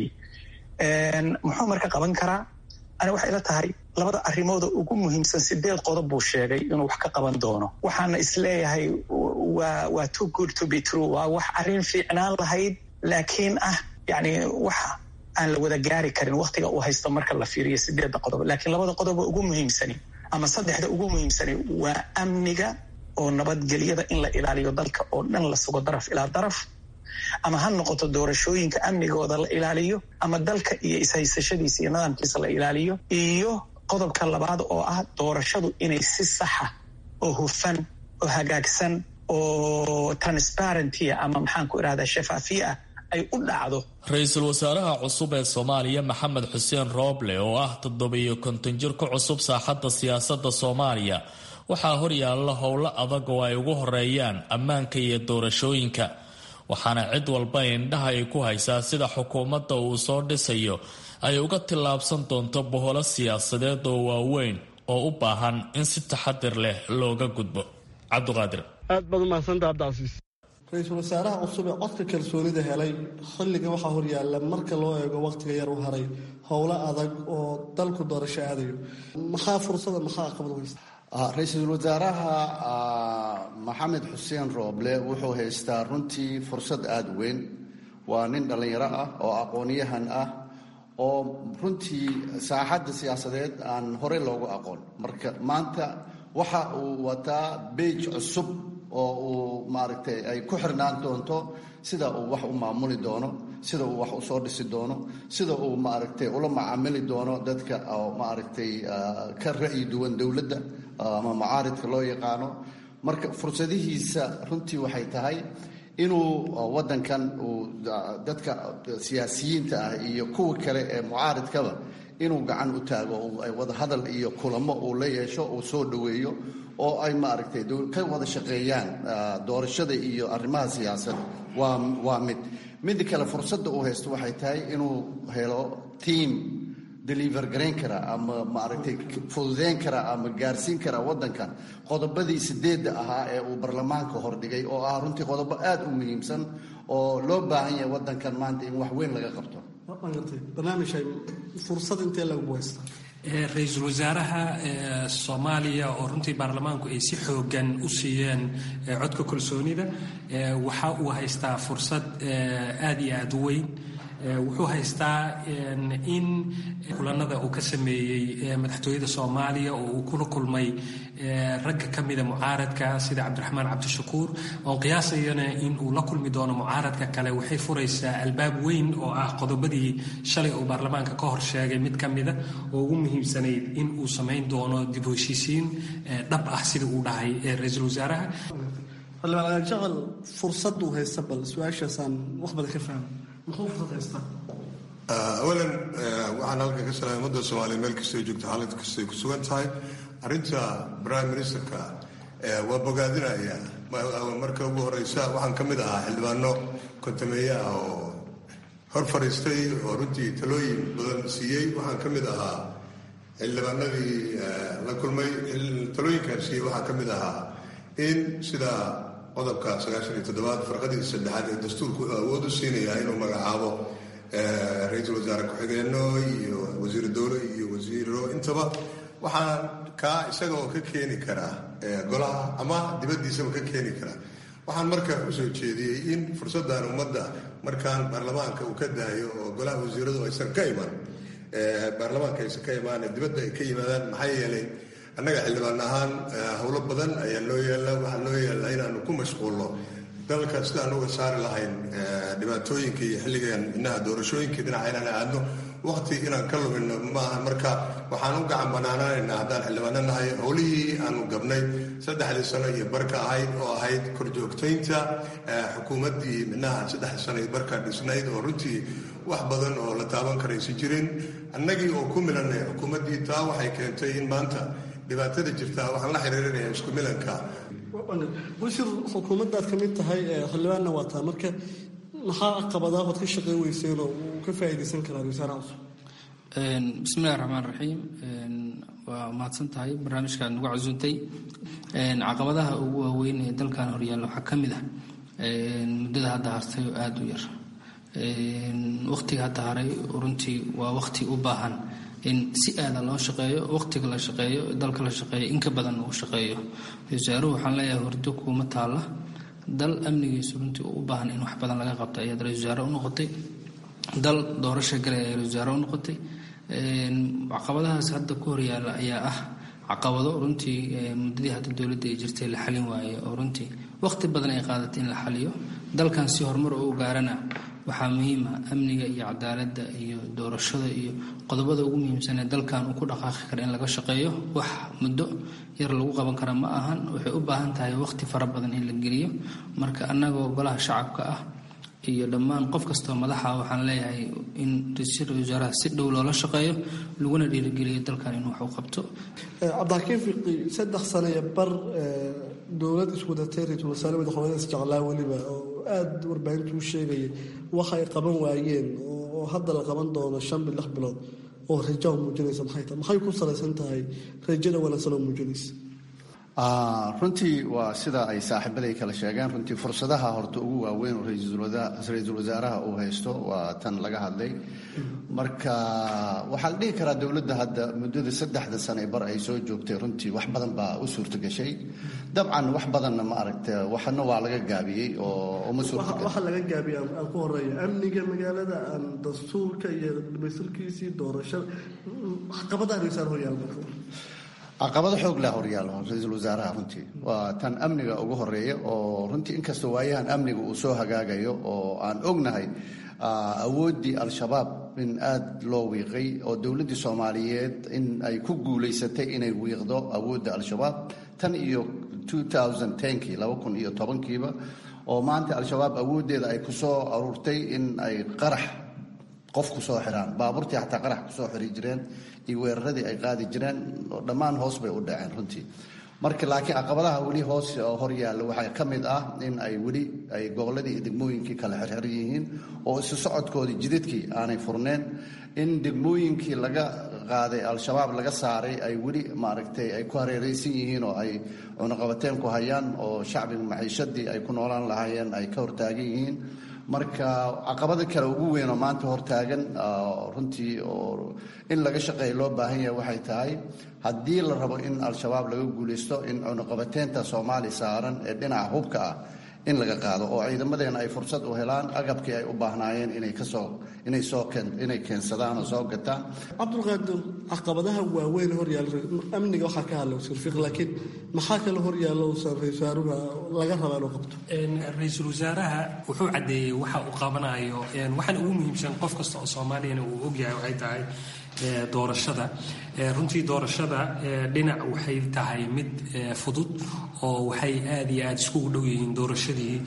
muxuu marka qaban karaa ani waxay la tahay labada arrimooda ugu muhiimsan sideed qodob buu sheegay inuu wax ka qaban doono waxaana isleeyahay waa waa too good to be true waa wax arrin fiicnaan lahayd laakiin ah yani wax aan la wada gaari karin waktiga uu haysto marka la fiiriyo sideedda qodob laakiin labada qodoba ugu muhiimsani ama saddexda ugu muhiimsani waa amniga oo nabadgelyada in la ilaaliyo dalka oo dhan la sugo daraf ilaa daraf ama ha noqoto doorashooyinka amnigooda la ilaaliyo ama dalka iyo ishaysashadiisa iyo nidaamkiisa la ilaaliyo iyo qodobka labaad oo ah doorashadu inay si saxa oo hufan oo hagaagsan oo transparentia ama maxaan ku irahdaa shafaafiye ah ay u dhacdo ra-iisul wasaaraha cusub ee soomaaliya maxamed xuseen rooble oo ah toddobiyo konton jir ku cusub saaxadda siyaasadda soomaaliya waxaa horyaalla howlo adag oo ay ugu horeeyaan ammaanka iyo doorashooyinka waxaana cid walba indhaha ay ku haysaa sida xukuumadda uu soo dhisayo ay uga tillaabsan doonto boholo siyaasadeed oo waaweyn oo u baahan in si taxadir leh looga gudbo cabdiqaadir aad baad umahadsantaa abdicasiis ra-iisul wasaaraha cusub ee codka kalsoonida helay xilliga waxaa horyaalla marka loo eego wakhtiga yar u haray howlo adag oo dalku doorasho aadayo maxaa fursada maxaa aqbad weysta ra-iisul wasaaraha maxamed xuseen rooble wuxuu haystaa runtii fursad aada weyn waa nin dhallinyaro ah oo aqoonyahan ah oo runtii saaxadda siyaasadeed aan horey loogu aqoon marka maanta waxa uu wataa beej cusub oo uu maaragtay ay ku xirnaan doonto sida uu wax u maamuli doono sida uu wax usoo dhisi doono sida uu maaragtay ula macaamili doono dadka oo maaragtay ka ra'yi duwan dowladda ama macaaridka loo yaqaano marka fursadihiisa runtii waxay tahay inuu waddankan uu dadka siyaasiyiinta ah iyo kuwa kale ee mucaaridkaba inuu gacan u taago ay wada hadal iyo kulamo uu la yeesho uu soo dhoweeyo oo ay maaragtay ka wada shaqeeyaan doorashada iyo arrimaha siyaasadda waa waa mid midda kale fursadda uu haysto waxay tahay inuu helo tiam deliver garayn kara ama maaragtay fududeyn kara ama gaarsiin kara waddankan qodobadii sideedda ahaa ee uu baarlamaanka hordhigay oo ah runtii qodobo aada u muhiimsan oo loo baahan yahay waddankan maanta in wax weyn laga qabto ra-iisul wasaaraha soomaaliya oo runtii baarlamaanku ay si xoogan u siiyeen codka kalsoonida waxa uu haystaa fursad aada iyo aada u weyn wuxuu haystaa in kulanada uu ka sameeyey madaxtooyada soomaaliya oo uu kula kulmay ragga ka mida mucaaradka sida cabdiraxmaan cabdishakuur oon qiyaasayana in uu la kulmi doono mucaaradka kale waxay furaysaa albaab weyn oo ah qodobadii shalay uu baarlamaanka ka hor sheegay mid ka mida oo ugu muhiimsanayd in uu samayn doono dib u heshiisiin dhab ah sida uu dhahay ra-iisul wasaaraha xildhibaan jecel fursaduu haysta bal su-aashaasaan wax badan ka fahma awalan waxaan halkan ka salaamay ummadda soomaaliya meel kastay joogto xaalad kastay ku sugan tahay arrinta prime ministerka waa bogaadinaya marka ugu horeysa waxaan ka mid ahaa xildhibaano kontameeye ah oo hor fadhiistay oo runtii talooyin badan siiyey waxaan ka mid ahaa xildhibaanadii la kulmay talooyinkaan siiyey waxaa ka mid ahaa in sida qodobka sagaashan iyo toddobaad farqadii saddexaad ee dastuurku wuxuu awood u siinayaa inuu magacaabo ra-iisul wasaare ku-xigeenno iyo wasiiru dowle iyo wasiiro intaba waxaan kaa isaga oo ka keeni karaa golaha ama dibaddiisaba ka keeni karaa waxaan marka usoo jeediyey in fursaddan ummadda markaan baarlamaanka uu ka daayo oo golaha wasiiradu aysan ka iman baarlamaanka aysan ka imaan dibadda ay ka yimaadaan maxaa yeelay annaga xildhibaan ahaan howlo badan ayaa noo yaalla waxaa noo yaalla inaanu ku mashquulno dalka sidaan uga saari lahayn dhibaatooyinka iyo xilligan inaha doorashooyinka dhinaca inaan aadno waqti inaan ka lumino maaha marka waxaan u gacan banaanaanaynaa haddaan xildhibaano nahay howlihii aanu gabnay saddexdii sano iyo barka ahayd oo ahayd korjoogtaynta xukuumaddii minaha saddexdii sano iyo barka dhisnayd oo runtii wax badan oo la taaban karaysa jirin annagii oo ku milanay xukuumaddii taa waxay keentay in maanta dhibaatada jirtaa waxaan la xiriirinaya isku milanka wasiir xukuumaddaad ka mid tahay xildhibaanna waa taa marka maxaa caqabadaa ood ka shaqeyn weyseen oo uu ka faa'iidaysan karaa wasaaraha cusub bismillahi raxmaan raxiim waa mahadsan tahay barnaamijkaad nagu casuuntay caqabadaha ugu waaweyn ee dalkan horyaalla waxaa ka mid ah muddada hadda hartay oo aada u yar waqtiga hadda haray runtii waa waqti u baahan in si aada loo shaqeeyo waqtiga la shaqeeyo dalka la shaqeeyo inka badan uu shaqeeyo wasaaruhu waxaan leeyahay hordo kuuma taalla dal amnigiisu runtii u baahan in wax badan laga qabto ayaad ra-isul wasaare u noqotay dal doorasho galay ayaad ra-isul wasaare u noqotay caqabadahaas hadda ku horyaalla ayaa ah caqabado runtii muddadii hadda dowladda ay jirtay la xalin waaye oo runtii waqti badan ay qaadatay in la xaliyo dalkan si horumar u gaarana waxaa muhiima amniga iyo cadaaladda iyo doorashada iyo qodobada ugu muhiimsan ee dalkan uu ku dhaqaaqi kara in laga shaqeeyo wax muddo yar lagu qaban kara ma ahan waxay u baahan tahay waqti fara badan in la geliyo marka annagoo golaha shacabka ah iyo dhammaan qof kastoo madaxa waxaan leeyahay in ra-iisul wasaaraha si dhow loola shaqeeyo laguna dhiirigeliyo dalkan inuu wax u qabto cabdixakiin fiqi saddex sano iyo bar dowlad iswadatay ra-iisul wasaare madaxweyne isjeclaa weliba oo aada warbaahintu u sheegaya waxa ay qaban waayeen oo hadda la qaban doono shan bil lix bilood oo rajo muujinaysa maxay tahay maxay ku salaysan tahay rajada wanaagsan oo muujinaysa runtii waa sida ay saaxiibaday kala sheegeen runtii fursadaha horta ugu waaweyn oo ra-iisul wasaaraha uu haysto waa tan laga hadlay marka waxaa la dhihi karaa dowladda hadda muddada saddexda sane bar ay soo joogtay runtii wax badan baa u suurtagashay dabcan wax badanna ma aragta waxna waa laga gaabiyey oo uma waxa laga gaabiyey aan ku horeeya amniga magaalada aan dastuurka iyo dhamaystirkiisii doorashada caqabadaha ra-isul horyaal caqabado xoog leh horyaalo ra-iisul wasaaraha runtii waa tan amniga ugu horeeya oo runtii inkastoo waayahan amniga uu soo hagaagayo oo aan ognahay awooddii al-shabaab in aada loo wiiqay oo dowladdii soomaaliyeed in ay ku guulaysatay inay wiiqdo awoodda al-shabaab tan iyo kii laba kun iyo tobankiiba oo maanta al-shabaab awooddeeda ay ku soo aruurtay in ay qarax qof ku soo xiraan baabuurtii xataa qarax kusoo xiri jireen iyo weeraradii ay qaadi jireen dhammaan hoos bay u dhaceen runtii marka laakiin caqabadaha weli hoos hor yaalla waxaa ka mid ah in ay weli ay gobolladii iyo degmooyinkii kala xirxir yihiin oo isu socodkoodii jidadkii aanay furneen in degmooyinkii laga qaaday al-shabaab laga saaray ay weli maaragtay ay ku hareeraysan yihiin oo ay cunaqabateen ku hayaan oo shacbiga maciishadii ay ku noolaan lahaayeen ay ka hortaagan yihiin marka caqabada kale ugu weyn oo maanta hortaagan runtii oo in laga shaqeeya loo baahan yahay waxay tahay haddii la rabo in al-shabaab laga guulaysto in cunuqabateynta soomaaliya saaran ee dhinaca hubka ah in laga qaado oo ciidamadeena ay fursad u helaan agabkii ay u baahnaayeen inay kasoo inay soo inay keensadaan oo soo gataan cabdulqaadir caqabadaha waaweyn horyaal amniga waxaa ka hadla wasiir fiq laakiin maxaa kale horyaalla uusan ra-isul wasaaruhu laga rabaa inuu qabto ra-iisul wasaaraha wuxuu caddeeyey waxa uu qabanayo waxaana ugu muhiimsan qof kasta oo soomaaliyana uu ogyahay waxay tahay doorashada runtii doorashada dhinac waxay tahay mid fudud oo waxay aad iyo aad iskugu dhow yihiin doorashadii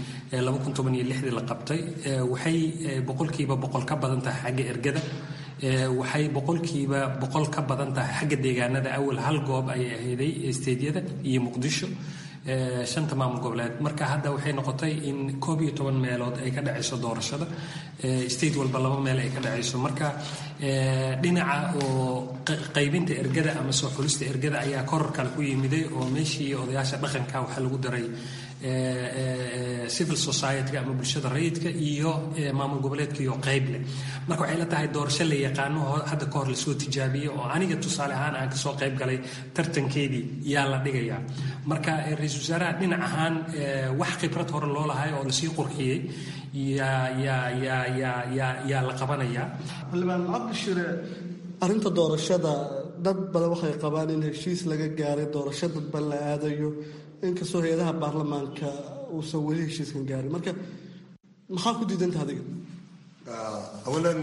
la qabtay waxay boqolkiiba boqol ka badan tahay xagga ergada waxay boqolkiiba boqol ka badan tahay xagga deegaanada awal hal goob ayay ahayday steedyada iyo muqdisho shanta maamul goboleed marka hadda waxay noqotay in koob iyo toban meelood ay ka dhacayso doorashada state walba laba meel ay ka dhacayso marka dhinaca oo qaybinta ergada ama soo xulista ergada ayaa koror kale ku yimiday oo meeshii odayaasha dhaqanka waxaa lagu daray civil society ama bulshada rayidka iyo maamul goboleedka iyo qayb leh marka waxay la tahay doorasho la yaqaano hadda ka hor lasoo tijaabiyey oo aniga tusaale ahaan aan kasoo qayb galay tartankeedii yaa la dhigayaa marka ra-iisul wasaaraha dhinac ahaan wax khibrad hore loo lahay oo lasii qurxiyey yaa yaa yaa yaa yaa yaa la qabanayaa xildhibaan cabdishire arrinta doorashada dad badan waxay qabaan in heshiis laga gaaray doorasho dadban la aadayo inkastoo hay-adaha baarlamaanka uusan weli heshiiskan gaarin marka maxaa ku diidanta adiga awalan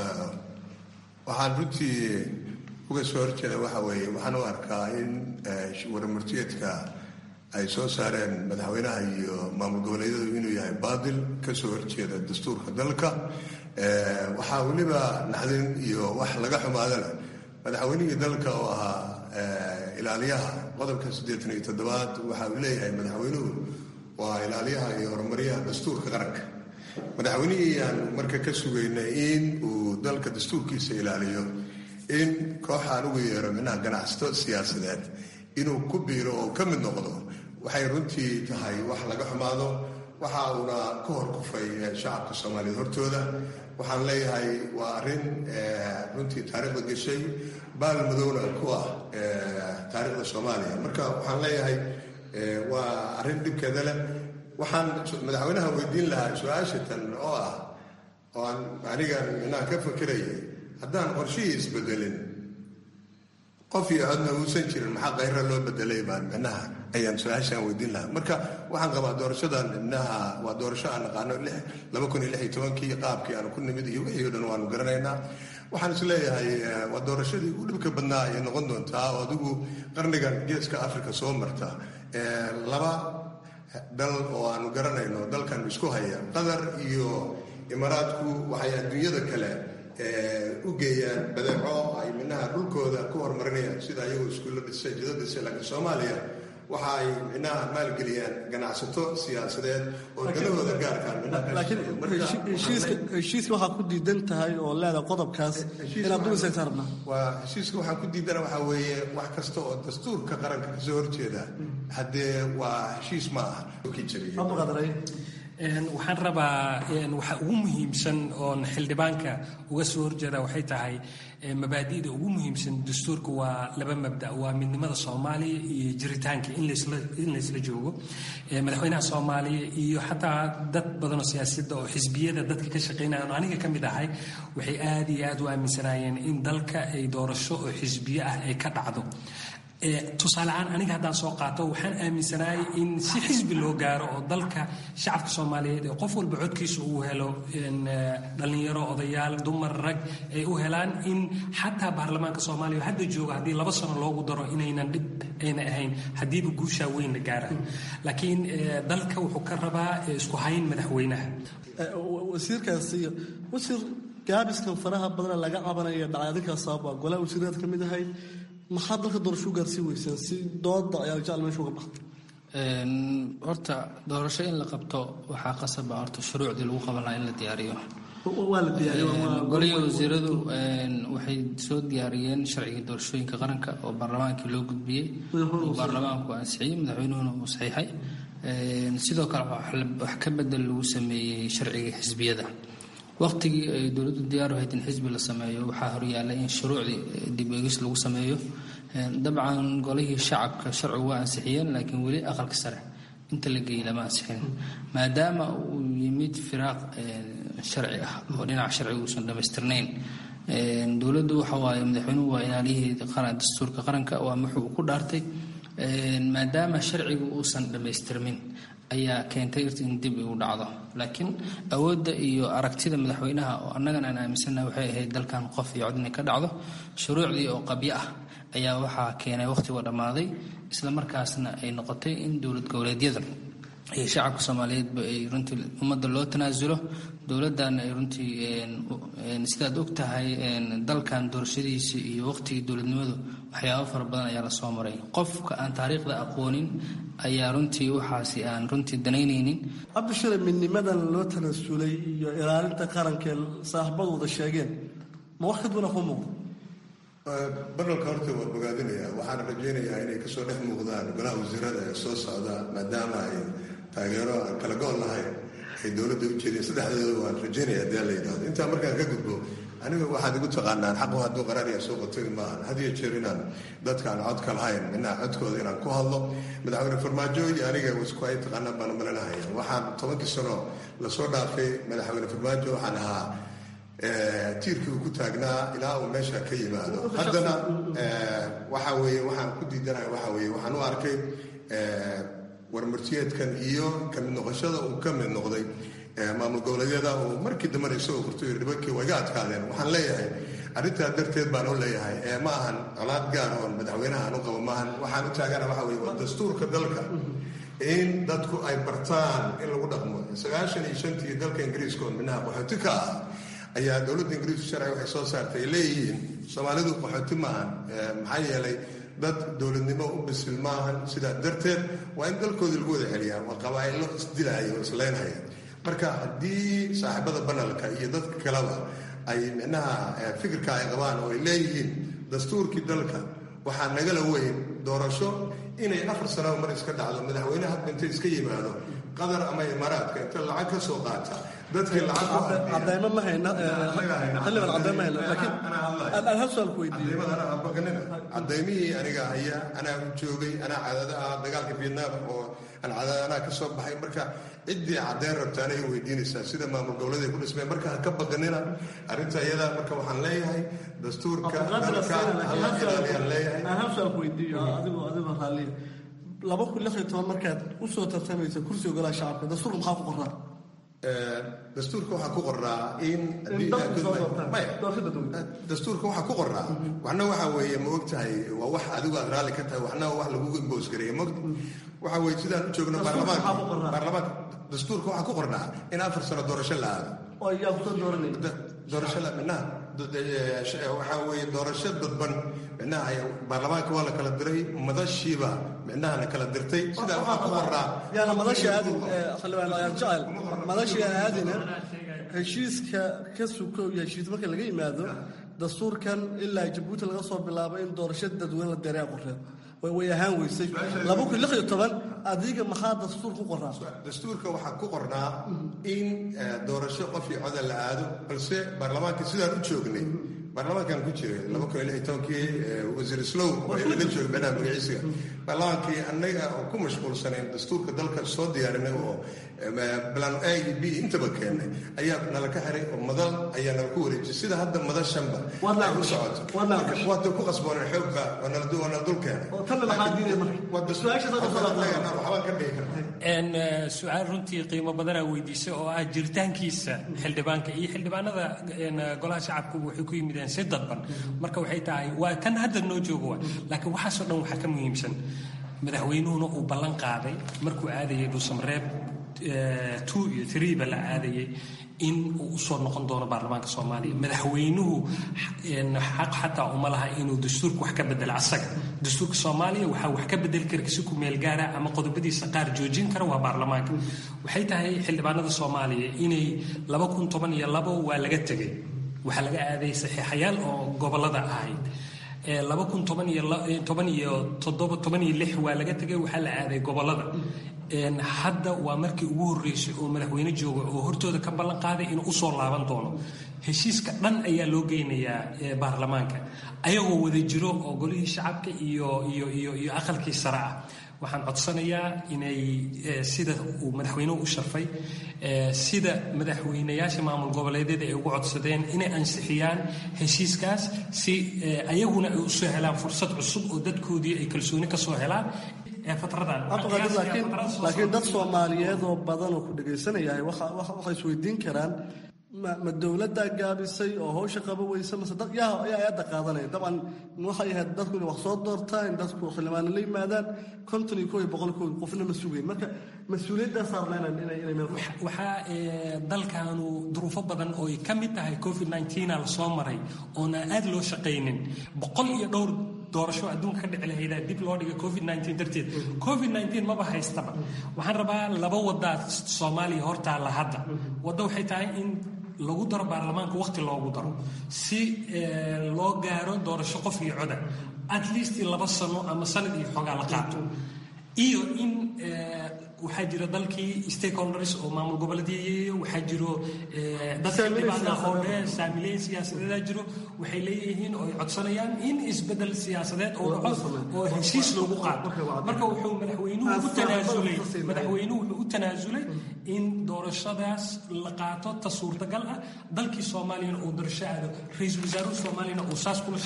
waxaan runtii uga soo horjeeda waxa weeye waxaan u arkaa in warmurtiyeedka ay soo saareen madaxweynaha iyo maamul goboleedyadu inuu yahay baadil ka soo horjeeda dastuurka dalka waxaa weliba naxdin iyo wax laga xumaadana madaxweynihii dalka oo ahaa ilaaliyaha qodobka siddeetan iyo toddobaad waxa uu leeyahay madaxweynuhu waa ilaaliyaha iyo horumaryaha dastuurka qaranka madaxweynihii aan marka ka sugaynay in uu dalka dastuurkiisa ilaaliyo in kooxaan ugu yeero minaha ganacsato siyaasadeed inuu ku biiro oo ka mid noqdo waxay runtii tahay wax laga xumaado waxa uuna ka hor kufay shacabka soomaaliyeed hortooda waxaan leeyahay waa arrin runtii taariikhda gashay baal madowna ku ah taariikhda soomaaliya marka waxaan leeyahay waa arrin dhibkeeda leh waxaan madaxweynaha weydiin lahaa su-aashatan oo ah oo aan aniga minaha ka fakirayay haddaan qorshihii isbedelin qof iyo codna uusan jirin maxaa kayra loo bedelay baan micnaha ayaan su-aashaan weydiin lahaa marka waxaan qabaa doorashadan micnaha waa doorasho aan naqaano laba kun iyo lix iyo tobankii qaabkii aanu ku nimid iyo wixii o dhan waanu garanaynaa waxaan is leeyahay waa doorashadii ugu dhibka badnaa ayay noqon doontaa oo adigu qarnigan geeska africa soo marta laba dal oo aanu garanayno dalkan isku haya qatar iyo imaaraadku waxay adduunyada kale u geeyaan badeeco ay minaha dhulkooda ku horumarinayaan sida ayagoo iskuulla dhisay jida dhisay laakiin soomaaliya waxa ay minaha maalgeliyaan ganacsato siyaasadeed oo dalahooda gaarkaaheshiiska waxaa ku diidan tahay oo leeda qodobkaas inaad dulisaysa rabnaa waa heshiiska waxaan ku diidana waxaa weeye wax kasta oo dastuurka qaranka kasoo horjeeda haddee waa heshiis ma aha waxaan rabaa waxa ugu muhiimsan oon xildhibaanka uga soo horjeeda waxay tahay mabaadi'da ugu muhiimsan dastuurka waa laba mabda waa midnimada soomaaliya iyo jiritaanka in laysla joogo madaxweynaha soomaaliya iyo xataa dad badanoo siyaasadda oo xisbiyada dadka ka shaqeynaya oo aniga ka mid ahay waxay aad iyo aad u aaminsanaayeen in dalka ay doorasho oo xisbiyo ah ay ka dhacdo tusaale ahaan aniga haddaan soo qaato waxaan aaminsanaayay in si xisbi loo gaaro oo dalka shacabka soomaaliyeed ee qof walba codkiisa uu helo dhallinyaro odayaal dumar rag ay u helaan in xataa baarlamaanka soomaaliya hadda jooga haddii laba sano loogu daro inaynan dhib ayna ahayn haddiiba guushaa weyn la gaarayo laakiin dalka wuxuu ka rabaa isku hayn madaxweynaha wasiirkaasi wasiir gaabiskan faraha badan laga cabanaya dhacay adinkaa sababa golaha wasiiraad ka mid ahay maxaa dalka doorasho u gaarsiin weysaan si dooda ayaa jecel meesha uga baxda horta doorasho in la qabto waxaa qasaba horta shuruucdii lagu qaban lahaa in la diyaariyo waa la golihii wasiiradu waxay soo diyaariyeen sharcigii doorashooyinka qaranka oo baarlamaankii loo gudbiyey oo baarlamaanku ansixiyey madaxweynuhuna uu saxiixay sidoo kale wax ka bedel lagu sameeyey sharcigii xisbiyada waqtigii ay dowladdu diyaar ahayd in xisbi la sameeyo waxaa horyaallay in shuruucdii dib eegis lagu sameeyo dabcan golihii shacabka sharcigu waa ansixiyeen laakiin weli aqalka sare inta la geeyey lama ansixin maadaama uu yimid firaaq sharci ah oo dhinaca sharciga uusan dhammaystirnayn dowladdu waxa waaye madaxweynuhu waa ilaaliyihii dastuurka qaranka waa muxuu ku dhaartay maadaama sharcigu uusan dhammaystirmin ayaa keentay irta in dib igu dhacdo laakiin awoodda iyo aragtida madaxweynaha oo annagan aan aaminsannaha waxay ahayd dalkan qof iyo cod inay ka dhacdo shuruucdii oo qabyo ah ayaa waxaa keenay wakhtigoo dhammaaday isla markaasna ay noqotay in dowlad goboleedyada iyo shacabka soomaaliyeedba ay runtii ummadda loo tanaasulo dowladana ay runtii sidaad og tahay dalkan doorashadiisa iyo waqtigii dowladnimadu waxyaabo fara badan ayaa la soo maray qofka aan taariikhda aqoonin ayaa runtii waxaasi aan runtii danaynaynin cabdishire midnimadan loo tanaasulay iyo ilaalinta qaranka saaxiibadu wada sheegeen ma wax ka duwana ku muuqdo baralka horta waa bogaadinaya waxaana rajaynayaa inay kasoo dhex muuqdaan golaha wasiirada ee soo socda maadaama ay taageero aan kala go-on lahayn ay dowladda u jeedeen saddexdooda waan rajaynaya haddii la yidhahdo intaa markaan ka gudbo aniga waxaad igu taqaanaan xaqu hadduu qaraariya soo qotagi maahan had iyo jeer inaan dadkaan codka lahayn midnaha codkooda inaan ku hadlo madaxweyne farmaajo iyo aniga isku ay taqaanaan baan malinahaya waxaan tobankii sano lasoo dhaafay madaxweyne farmaajo waxaan ahaa tiirkii uu ku taagnaa ilaa uu meesha ka yimaado haddana waxa weeye waxaan ku diidanahay waxa weeye waxaan u arkay warmartiyeedkan iyo kamid noqoshada uu ka mid noqday maamul goboleedyada uu markii dambena isagoo furto dhibankii waa iga adkaadeen waxaan leeyahay arrintaa darteed baan u leeyahay ee ma ahan colaad gaar oon madaxweynahan u qabo maahan waxaan u taagana waxa weye waa dastuurka dalka in dadku ay bartaan in lagu dhaqmo sagaashan iyo shantii dalka ingiriiska oo minaha qaxooti ka ah ayaa dowladda ingiriisku sharci waxay soo saartay ay leeyihiin soomaalidu qaxooti maahan maxaa yeelay dad dowladnimo u bisil maahan sidaa darteed waa in dalkooda lagu wada celiyaa waa qabaa'ilo isdilaya oo isleynhaya marka haddii saaxiibada banalka iyo dadka kaleba ay micnaha fikirka ay qabaan oo ay leeyihiin dastuurkii dalka waxaa nagala weyn doorasho inay afar sanaba mar iska dhacdo madaxweyne hadba inta iska yimaado qatar ama imaaraadka inta lacag ka soo qaata dadkii cadaymo ma hayna xildhibaan cadaymo ma hayna laakiin aan hal su'aal ku weydiiyo cadaymihii aniga haya anaa u joogay anaa cadada ah dagaalka vietnam oo aan cadada anaa ka soo baxay marka ciddii caddeyn rabta anay weydiinaysaa sida maamul goboleed ay ku dhismeen marka ha ka baqanina arrinta iyadaa marka waxaan leeyahay dastuurka dalka hala ilaaliyaan leeyahay aan hal su'aal ku weydiiyo adigoo adigoo raalliya laba kun lix iyo toban markaad u soo tartamaysa kursiga golaha shacabka dastuurka maxaa ku qoraa dastuurka waxaa ku qoraa in dastuurka waxaa ku qoraa waxna waxaa weeye ma ogtahay waa wax adigu aad raalli ka tahay waxna wax lagugu imboos gareeya mogta waxaa weeye sidaan u joogno baarlamaanka baarlamaanka dastuurka waxaa ku qornaa in afar sano doorasho la aado oo yaa kusoo dooranay doorasho la minaha waxaa weeye doorasho dadban micnaha baarlamaanka waa la kala diray madashiiba micnaha la kala dirtay sidaa waxaa ku qoraa yaana madasha aadin xildhibaan ayaan jecel madasha aadina heshiiska ka suko iyo heshiis marka laga yimaado dastuurkan ilaa jabuuti laga soo bilaabo in doorasho dadweyne la deeraa qoreen way ahaan weysay laba kun lix iyo toban adiga maxaa dastuur ku qoraa dastuurka waxaa ku qornaa in doorasho qof iyo coda la aado balse baarlamaanka sidaan u joognay baarlamaankan ku jiray laba kun iyo lix iyo tobankii wasiir slow la joogay meelaha magaciisiga baarlamaankii annaga oo ku mashquulsanayn dastuurka dalka soo diyaarinay oo plan a iyo b intaba keennay ayaa nala ka xiray oo madal ayaa nala ku wareejiyay sida hadda madashanba ay u socoto waata ku qasbooneen xoogba waa nala dul keenay su-aal runtii qiimo badanaa weydiisay oo ah jiritaankiisa xildhibaanka iyo xildhibaanada golaha shacabku waxay ku yimideen si dadban marka waxay tahay waa kan hadda noo joogo wa laakiin waxaasoo dhan waxaa ka muhiimsan madaxweynuhuna uu ballan qaaday markuu aadayay dhuusamareeb two iyo threeba la aadayay in uu usoo noqon doono baarlamaanka soomaaliya madaxweynuhu xaq xataa uma laha inuu dastuurka wax ka bedelo asaga dastuurka soomaaliya waxaa wax ka bedeli kara si ku meel gaara ama qodobadiisa qaar joojin kara waa baarlamaanka waxay tahay xildhibaanada soomaaliya inay laba kun toban iyo labo waa laga tegay waxaa laga aaday saxiixayaal oo gobolada ahayd laba kun toban iyo toban iyo toddoba toban iyo lix waa laga tegay waxaa la aaday gobolada hadda waa markii ugu horreysay oo madaxweyne jooga oo hortooda ka ballan qaaday inuu usoo laaban doono heshiiska dhan ayaa loo geynayaa baarlamaanka ayagoo wada jiro oo golihii shacabka iyo iyo iyo iyo aqalkii sare ah waxaan codsanayaa inay sida uu madaxweynuhu u sharfay sida madaxweynayaasha maamul goboleedyada ay ugu codsadeen inay ansixiyaan heshiiskaas si ayaguna ay usoo helaan fursad cusub oo dadkoodii ay kalsooni ka soo helaan laakiin dad soomaaliyeed oo badan oo ku dhagaysanayahay waxay isweydiin karaan ma dowladdaa gaabisay oo hawsha qaba weysa mase dad yaa ayaa aada qaadanaya dabcan waxay ahayd dadku inay wax soo doortaan in dadku xildhibaano la yimaadaan konton iyo koo iyo boqol koo qofna ma sugayn marka mas-uuliyaddaa saarnaynan inay inay meel waxaa dalkaanu duruufo badan oo ay ka mid tahay covid 19 la soo maray oona aad loo shaqaynin boqol iyo dhowr doorasho adduunka ka dhici lahaydaa dib loo dhigay covid 19 darteed covid 19 maba haystaba waxaan rabaa laba wadaa soomaaliya hortaalla hadda wadda waxay tahay in lagu daro baarlamaanka waqti loogu daro si loo gaaro doorasho qof iyo coda at least laba sano ama sanad iyo xoogaa la qaato iyo in waxaa jira dalkii stakeholders oo maamul goboleedyo waxaa jiro dadka dhibaatada oo dheer saamileyn siyaasadeeda jiro waxay leeyihiin oo ay codsanayaan in isbedel siyaasadeed oo dhaco oo heshiis loogu qaado marka wuxuu madaxweynuhu u tanaasulay madaxweynuhu wuxuu u tanaasulay in doorashadaas la qaato ta suurtagal ah dalkii soomaaliyana uu doorasho aado ra-iisul wasaaruhu soomaaliyana uu saas kula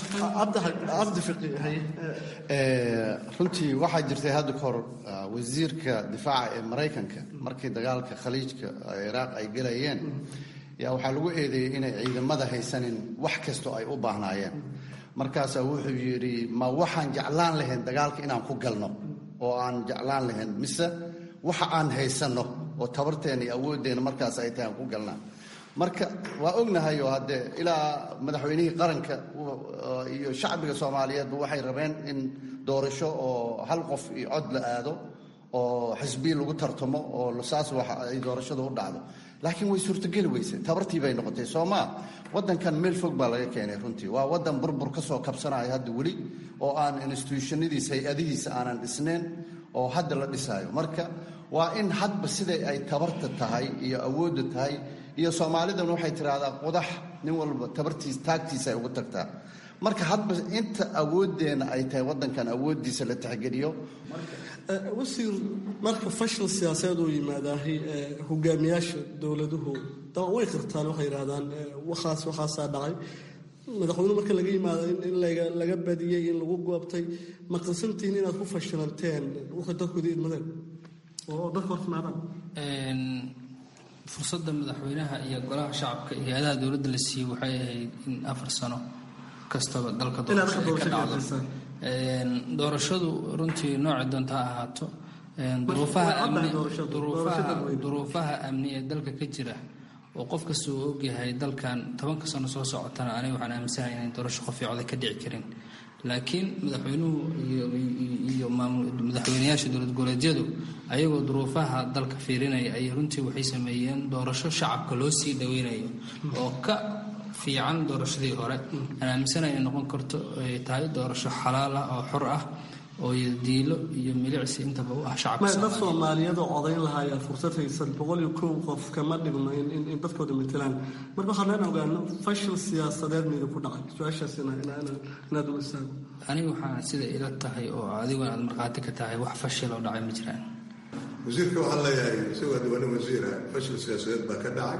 shaqeeyo runtii waxaa jirtay hadda kahor wasiirka difaaca ee maraykanka markii dagaalka khaliijka iraaq ay gelayeen yaa waxaa lagu eedeeyey inay ciidamada haysanin wax kastoo ay u baahnaayeen markaasaa wuxuu yidhi ma waxaan jeclaan lahayn dagaalka inaan ku galno oo aan jeclaan lahayn mise waxa aan haysanno oo tabarteena iyo awooddeena markaas ay tahay aan ku galnaa marka waa ognahay oo haddee ilaa madaxweynihii qaranka iyo shacbiga soomaaliyeedba waxay rabeen in doorasho oo hal qof iyo cod la aado oo xisbiyi lagu tartamo oo saas waxa ay doorashadu u dhacdo laakiin way suurtogeli weyse tabartii bay noqotay soomaa wadankan meel fog baa laga keenay runtii waa wadan burbur ka soo kabsanaya hadda weli oo aan instituushonadiisa hay-adihiisa aanan dhisnayn oo hadda la dhisaayo marka waa in hadba siday ay tabarta tahay iyo awoodda tahay iyo soomaalidan waxay tiraahdaa qudax nin walba tabartiis taagtiisa ay ugu tagtaa marka hadba inta awooddeena ay tahay wadankan awooddiisa la tixgeliyo wasiir marka fashil siyaasadeed uu yimaadaahay hogaamiyaasha dowladuhu daban way qirtaan waxay yidhahdaan waxaas waxaasaa dhacay madaxweynuhu marka laga yimaado in laga badiyey in lagu goobtay ma qirsantihiin inaad ku fashilanteen waxay dadkooda idmadeen oo dadka hortimaadaan fursadda madaxweynaha iyo golaha shacabka iyo hay-adaha dowladda la siiyey waxay ahayd in afar sano kastaba dalka doorasho ay ka dhacdo doorashadu runtii noocii doonta ha ahaato duruufaha amni ee dalka ka jira oo qof kasta uu ogyahay dalkan tobanka sano soo socotana aniga waxaan aaminsanahay inayn doorasho qof iyo coday ka dhici karin laakiin madaxweynuhu iyo madaxweynayaasha dowlad goboleedyadu ayagoo duruufaha dalka fiirinaya ay runtii waxay sameeyeen doorasho shacabka loo sii dhaweynayo oo ka fiican doorashadii hore aan aaminsanahay inay noqon karto ay tahay doorasho xalaal ah oo xor ah oo diilo iyo milicsi intaba u ah shacabka dad soomaaliyeed oo odayn lahaayeen fursad haysan boqol iyo kow qof kama dhigno in dadkooda matelaan marka waxaan leen ogaano fashil siyaasadeed mayda ku dhacay su-aashaas inaad u istaago aniga waxaa sida ila tahay oo adiguna aad markhaati ka tahay wax fashil oo dhacay ma jiraan wasiirka waxaan leeyahay isagoo diwaanin wasiira fashil siyaasadeed baa ka dhacay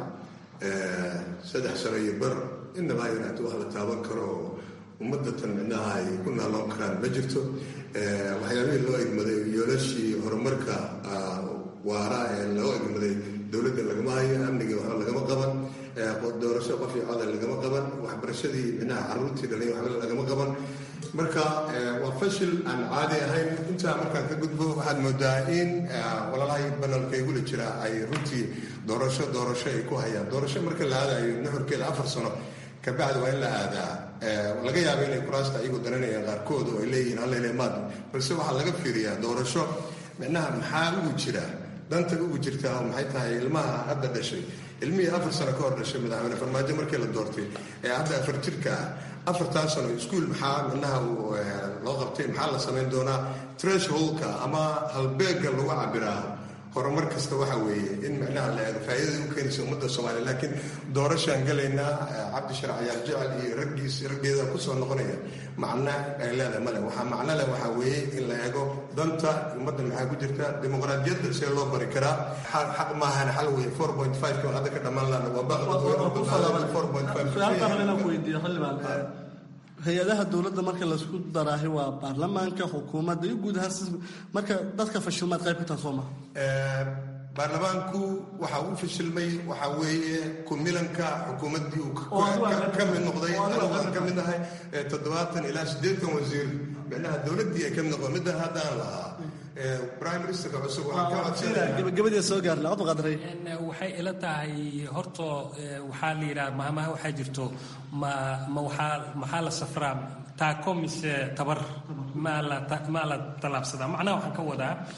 saddex sano iyo bar inaba yaraata wax la taaban karo oo ummadatan micnaha ay ku naaloon karaan ma jirto waxyaabihii loo egmaday yoolashii horumarka waara ee loo egmaday dowladda lagama hayo amnigii waxba lagama qaban doorasho qof iyo coda lagama qaban waxbarashadii micnaha caruurtii dhalay waxba lagama qaban marka waa fashil aan caadi ahayn intaa markaan ka gudbo waxaad moodaa in walalahay banalka igula jira ay runtii doorasho doorasho ay ku hayaan doorasho marka la aadayo nuxurkeeda afar sano kabacdi waa in la aadaa laga yaaba inay kuraasta ayagu daranayaan qaarkood oo ay leeyihiin hallelemaad balse waxaa laga fiiriyaa doorasho micnaha maxaa ugu jira danta ugu jirtaa oo maxay tahay ilmaha hadda dhashay ilmihii afar sano ka hor dhashay madaxweyne farmaajo markii la doortay ee hadda afar jirka ah afartaa sano iskuol maxaa micnaha loo qabtay maxaa la samayn doonaa treshholka ama halbeegga lagu cabiraa horumar kasta waxa weeye in micnaha la eego faa'iidada u keenaysa ummadda soomaaliya laakiin doorashaan galaynaa cabdisharac yaal jecel iyo raggiis raggeeda kusoo noqonaya macna ay leedahay male waxaa macno leh waxaa weeye in la eego danta ummadda maxaa ku jirta dimuqraadiyadda see loo bari karaa xaq maahan xal weye four point five ka hadda ka dhammaan laana waa baaqi four point five weydiiyo xildhibaan hay-adaha dowladda marka laisku daraahi waa baarlamaanka xukuumadda iyo guud ahaan marka dadka fashilmaad qayb ka taha soo maha baarlamaanku waxa uu fashilmay waxaa weeye kumilanka xukuumaddii uu ka mid noqday anigu ka mid ahay toddobaatan ilaa siddeetan wasiir micnaha dowladdii ay ka mid noqon middan haddaan lahaa prime ministerka cusub gabagabadii soo gaarna cod qadray waxay ila tahay horto waxaa la yidhaha mahmaha waxaa jirto ma ma waxaa maxaa la safraa taako mise tabar maa la maa la tallaabsadaa macnaha waxaan ka wadaa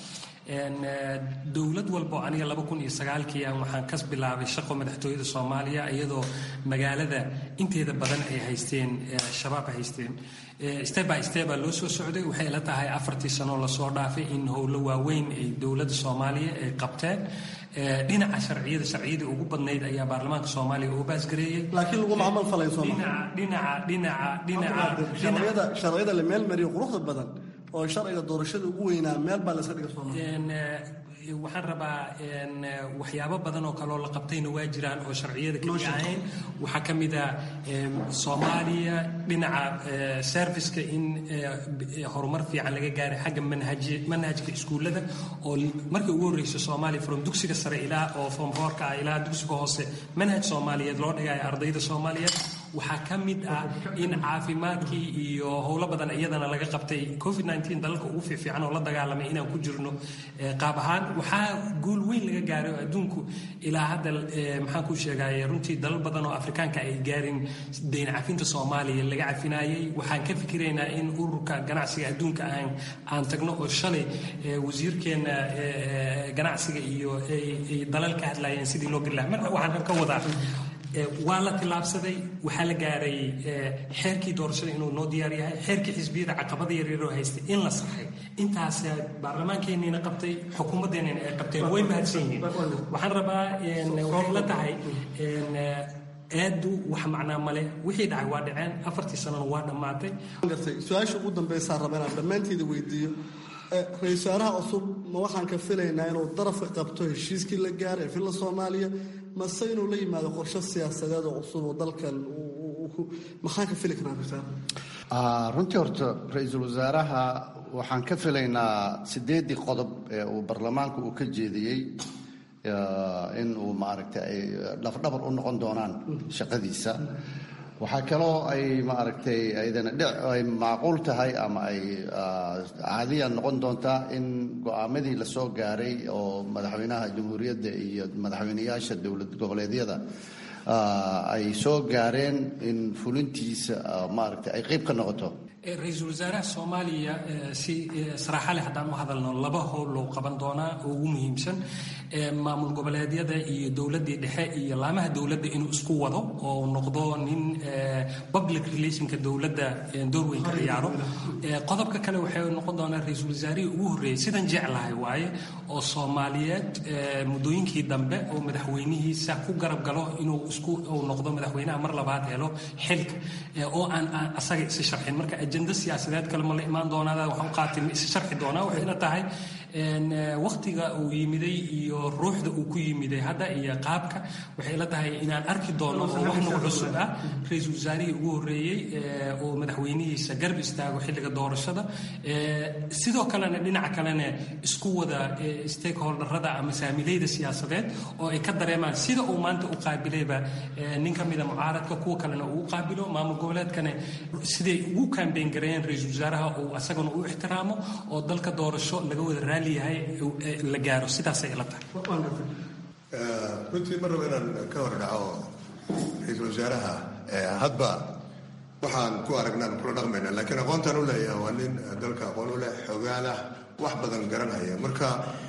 dowlad walbo aniga laba kun iyo sagaalkii aan waxaan kas bilaabay shaqo madaxtooyada soomaaliya iyadoo magaalada inteeda badan ay haysteen shabaab haysteen step by step baa loo soo socday waxay la tahay afartii sanoo lasoo dhaafay in howlo waaweyn ay dowladda soomaaliya ay qabteen dhinaca sharciyada sharciyadii ugu badnayd ayaa baarlamaanka soomaaliya uu baasgareeyey laakiin laguma camal falay dhinaca dhinaca dhinaca sharciyada la meel mariyo quruxda badan oo sharciga doorashada ugu weynaa meel baa layska dhiga soomaaliya waxaan rabaa waxyaabo badan oo kaleoo la qabtayna waa jiraan oo sharciyada keliya ahayn waxaa ka mid a soomaaliya dhinaca serviceka in horumar fiican laga gaaray xagga manhajka iskuullada oo markii ugu horreysa soomaaliya from dugsiga sare ilaa oo from hoorka ah ilaa dugsiga hoose manhaj soomaaliyeed loo dhigayo ardayda soomaaliyeed waxaa ka mid ah in caafimaadkii iyo howlo badan iyadana laga qabtay covid dalalka ugu fiifiican oo la dagaalamay inaan ku jirno qaab ahaan waxaa guul weyn laga gaaray oo adduunku ilaa hadda maxaan ku sheegaya runtii dalal badan oo afrikaanka ay gaarin deyn cafinta soomaaliya laga cafinaayey waxaan ka fikiraynaa in ururka ganacsiga adduunka aan aan tagno oo shalay wasiirkeena ganacsiga iyo ay dalal ka hadlayeen sidii loo geli lahaa marka waxaan ka wadaa waa la tillaabsaday waxaa la gaaray xeerkii doorashada inuu noo diyaar yahay xeerkii xisbiyada caqabada yaryaroo haystay in la saxay intaas baarlamaankeeniina qabtay xukuumaddeenina ay qabteen way mahadsan yihiin waxaan rabaa waxay la tahay aadu wax macnaa male wixii dhacay waa dhaceen afartii sanana waa dhammaatay su-aasha ugu dambaysaa raba inaan dhammaanteeda weydiiyo ra-isul wasaaraha cusub ma waxaan ka filaynaa inuu darafka qabto heshiiskii la gaaray ee filla soomaaliya mase inuu la yimaado qorshe siyaasadeed oo cusub oo dalkan maxaan ka fili karaa runtii horta ra-iisul wasaaraha waxaan ka filaynaa sideedii qodob ee uu baarlamaanku uu ka jeediyey in uu maaragtay ay dhafdhabar u noqon doonaan shaqadiisa waxaa kaloo ay maaragtay aydana dhic ay macquul tahay ama ay caadiya noqon doontaa in go-aamadii la soo gaaray oo madaxweynaha jamhuuriyadda iyo madaxweyneyaasha dowlad goboleedyada ay soo gaareen in fulintiisa maaragtay ay qayb ka noqoto ra-iisul wasaaraha soomaaliya si saraaxa leh haddaan u hadalno laba howl loo qaban doonaa oo ugu muhiimsan maamul goboleedyada iyo dowladdii dhexe iyo laamaha dowladda inuu isku wado oo noqdo nin public relationka dowladda door weyn ka ciyaaro qodobka kale waxay noqon doonaa ra-iisul wasaarihii ugu horreeyey sidan jeclahay waaye oo soomaaliyeed muddooyinkii dambe oo madaxweynihiisa ku garab galo inuu isku uu noqdo madaxweynaha mar labaad helo xilka oo aan asaga isi sharxin marka ajenda siyaasadeed kale ma la imaan doonaada waxaan u qaatay ma is sharxi doonaa waxayna tahay waktiga uu yimiday iyo ruuxda uu ku yimiday hadda iyo qaabka waxay la tahay inaan arki doono oo wax nagu cusub ah ra-iisul wasaarihii ugu horreeyey oo madaxweynihiisa garab istaago xilliga doorashada sidoo kalena dhinaca kalena isku wada stakeholderada ama saamilayda siyaasadeed oo ay ka dareemaan sida uu maanta u qaabilayba nin ka mida mucaaradka kuwa kalena uu qaabilo maamul goboleedkana siday ugu kambeyn gareeyeen ra-iisul wasaaraha uu asagana u ixtiraamo oo dalka doorasho laga wada raali yahay la gaaro sidaasay ila tahay runtii mar raba inaan ka hor dhaco ra-iisul wasaaraha hadba waxaan ku aragnaan kula dhaqmayna laakiin aqoontaan u leeyahay waa nin dalka aqoon u leh xogaalah wax badan garanhaya marka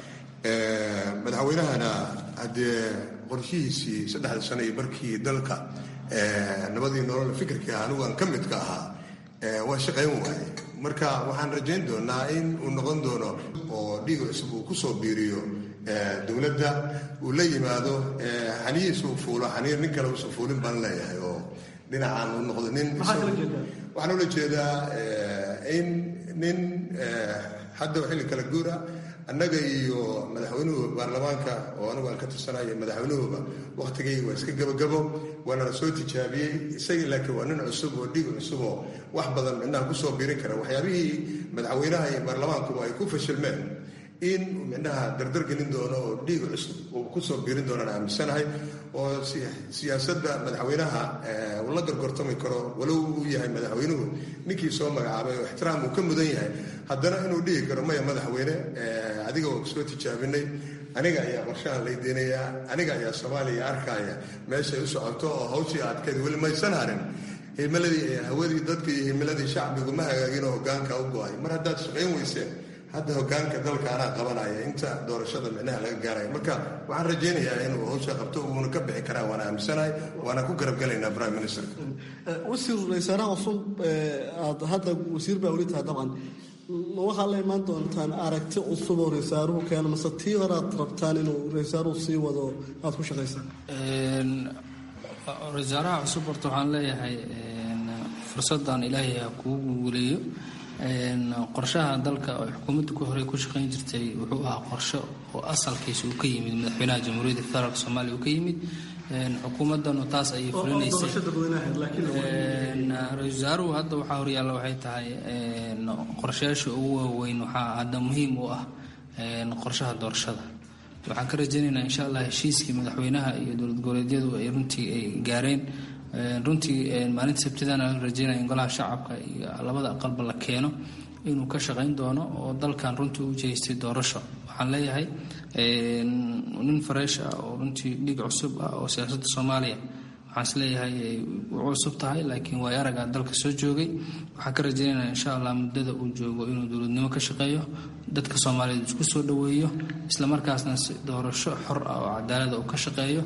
madaxweynahana haddee qorshihiisii saddexda sano iyo markii dalka nabadii nolol fikirkii ah anigu aan ka midka ahaa waa shaqayn waaye marka waxaan rajayn doonaa in uu noqon doono oo dhiig cusub uu kusoo biiriyo dowladda uu la yimaado xaniyiisa uu fuulo xaniir nin kale uusan fuulin baan leeyahay oo dhinacaan uu noqdo nin waxaan ula jeedaa in nin hadda xilli kala guura annaga iyo madaxweynuhu baarlamaanka oo anigu aan ka tirsanayo madaxweynuhuba wakhtigay waa iska gabagabo waana la soo tijaabiyey isagii laakiin waa nin cusub oo dhiig cusub oo wax badan midnaha kusoo biirin kara waxyaabihii madaxweynaha iyo baarlamaankuba ay ku fashilmeen in midnaha dardar gelin doono oo dhiig cusub uu kusoo biirin doonaan aaminsanahay oo siyaasadda madaxweynaha uu la gorgortami karo walow uu yahay madaxweynuhu ninkii soo magacaabay oo ixtiraam uu ka mudan yahay haddana inuu dhihi karo maya madaxweyne adiga oo soo tijaabinay aniga ayaa qorshahan laydeynayaa aniga ayaa soomaaliya arkaya meeshay u socoto oo hawshii adkeed weli maysan harin himiladii hawadii dadka iyo himiladii shacbigu ma hagaagin oo hogaanka u go-ay mar haddaad shaqayn weyseen hadda hogaanka dalka anaa qabanaya inta doorashada micnaha laga gaaraya marka waxaan rajaynayaa inuu hawsha qabto uuna ka bixi karaa waana aaminsanahay waana ku garabgelaynaa prime ministerka wasiir wasaaraha cusub aad hadda wasiir baa weli tahay dabcan ma waxaa la imaan doontaan aragti cusub oo raysaaruhu keeno mase tii hore aad rabtaan inuu raysaaruhu sii wado aad ku shaqaysaan rasaaraha cusub horta waxaan leeyahay fursadan ilaahay ha kugu guuleeyo qorshaha dalka oo xukuumadda ku horey ku shaqayn jirtay wuxuu ahaa qorsho oo asalkiisa uu ka yimid madaxweynaha jamhuuriyadda federaalk soomaaliya uu ka yimid xukuumaddanu taas ayay fulinaysay ra-isul wasaaruhu hadda waxaa horyaalla waxay tahay qorshayaasha ugu waaweyn waxaa hadda muhiim u ah qorshaha doorashada waxaan ka rajaynaynaa insha allah heshiiskii madaxweynaha iyo dowlad goboleedyadu ay runtii ay gaareen runtii maalinta sabtidana la rajeynaya in golaha shacabka iyo labada aqalba la keeno inuu ka shaqayn doono oo dalkan runtii u jeestay doorasho waxaan leeyahay nin fareesh ah oo runtii dhiig cusub ah oo siyaasadda soomaaliya waxaan is leeyahay u cusub tahay laakiin waay aragaa dalka soo joogay waxaan ka rajaynaynaa insha allah muddada uu joogo inuu dowladnimo ka shaqeeyo dadka soomaaliyeed isku soo dhoweeyo islamarkaasna si doorasho xor ah oo cadaalada uu ka shaqeeyo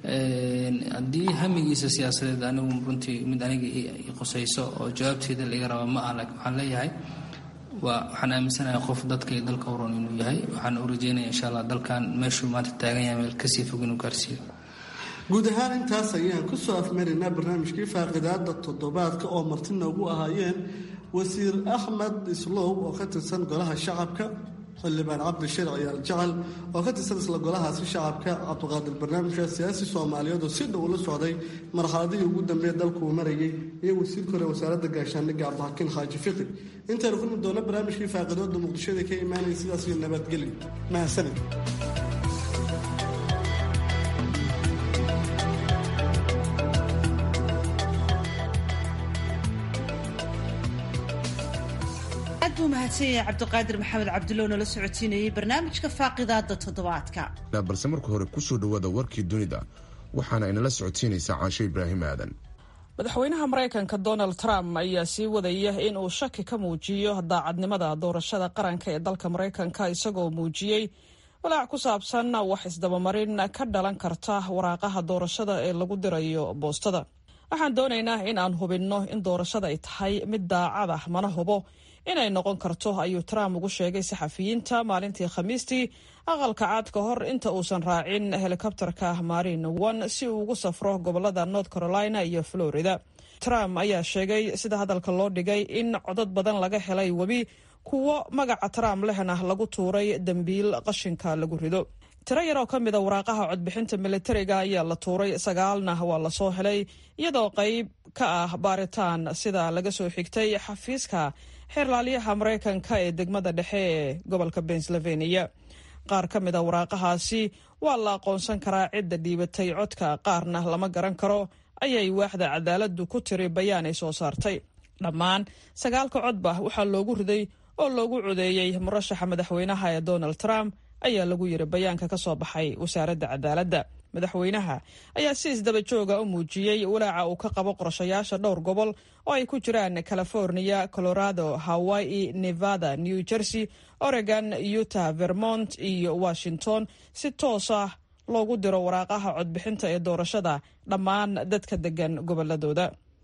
haddii hamigiisa siyaasadeed anigu runtii mid aniga qusayso oo jawaabteeda laga raba ma ah laakiin waxaan leeyahay waa waxaan aaminsanahay qof dadka iyo dalka uron inuu yahay waxaan u rajeynaya insha allah dalkan meeshuu maanta taagan yahay meel kasii fog inuu gaarsiiyo guud ahaan intaas ayaan kusoo afmaraynaa barnaamijkii faaqidaada toddobaadka oo marti noogu ahaayeen wasiir axmed islow oo ka tirsan golaha shacabka xildhibaan cabdishir ciyaal jacal oo ka tirsan isla golahaasi shacabka cabdiqaadir barnaamijka siyaasi soomaaliyeed oo si dhow la socday marxaladihii ugu dambeeya dalkuu marayay iyo wasiirka hore wasaaradda gaashaandhigga cabdixakiin xaaji fiqi intaynu kulmi doona barnaamijkii faaqidooda muqdishada ka imaanaya sidaas iyo nabadgeli mahadsanid aad buu mahadsan yahay cabdiqaadir maxamed cabdulow nala socotiinayay barnaamijka faaqidaada toddobaadka balse marka hore kusoo dhawaada warkii dunida waxaana inala socotiinaysaa caasho ibraahim aadan madaxweynaha maraykanka donald trump ayaa sii wadaya in uu shaki ka muujiyo daacadnimada doorashada qaranka ee dalka maraykanka isagoo muujiyey walaac ku saabsan wax isdabamarin ka dhalan karta waraaqaha doorashada ee lagu dirayo boostada waxaan doonaynaa in aan hubinno in doorashada ay tahay mid daacad ah mana hubo inay noqon karto ayuu trump ugu sheegay saxafiyiinta maalintii khamiistii aqalka caad ka hor inta uusan raacin helikobterka marin one si uu ugu safro gobolada north carolina iyo florida trump ayaa sheegay sida hadalka loo dhigay in codad badan laga helay webi kuwo magaca trump lehna lagu tuuray dembiil qashinka lagu rido tiro yar oo ka mida waraaqaha codbixinta militariga ayaa la tuuray sagaalna waa lasoo helay iyadoo qayb ka ah baaritaan sida laga soo xigtay xafiiska xeerlaaliyaha maraykanka ee degmada dhexe ee gobolka pennsylvania qaar ka mida waraaqahaasi waa la aqoonsan karaa cidda dhiibatay codka qaarna lama garan karo ayay waaxda cadaaladdu ku tiri bayaan ay soo saartay dhammaan sagaalka codba waxaa loogu riday oo loogu codeeyey murashaxa madaxweynaha ee donald trump ayaa lagu yiri bayaanka ka soo baxay wasaaradda cadaaladda madaxweynaha ayaa si isdaba jooga u muujiyey walaaca uu ka qabo qorshayaasha dhowr gobol oo ay ku jiraan california colorado hawaii nevada new jersey oregon utah vermont iyo washington si toos ah loogu diro waraaqaha codbixinta ee doorashada dhammaan dadka degan goboladooda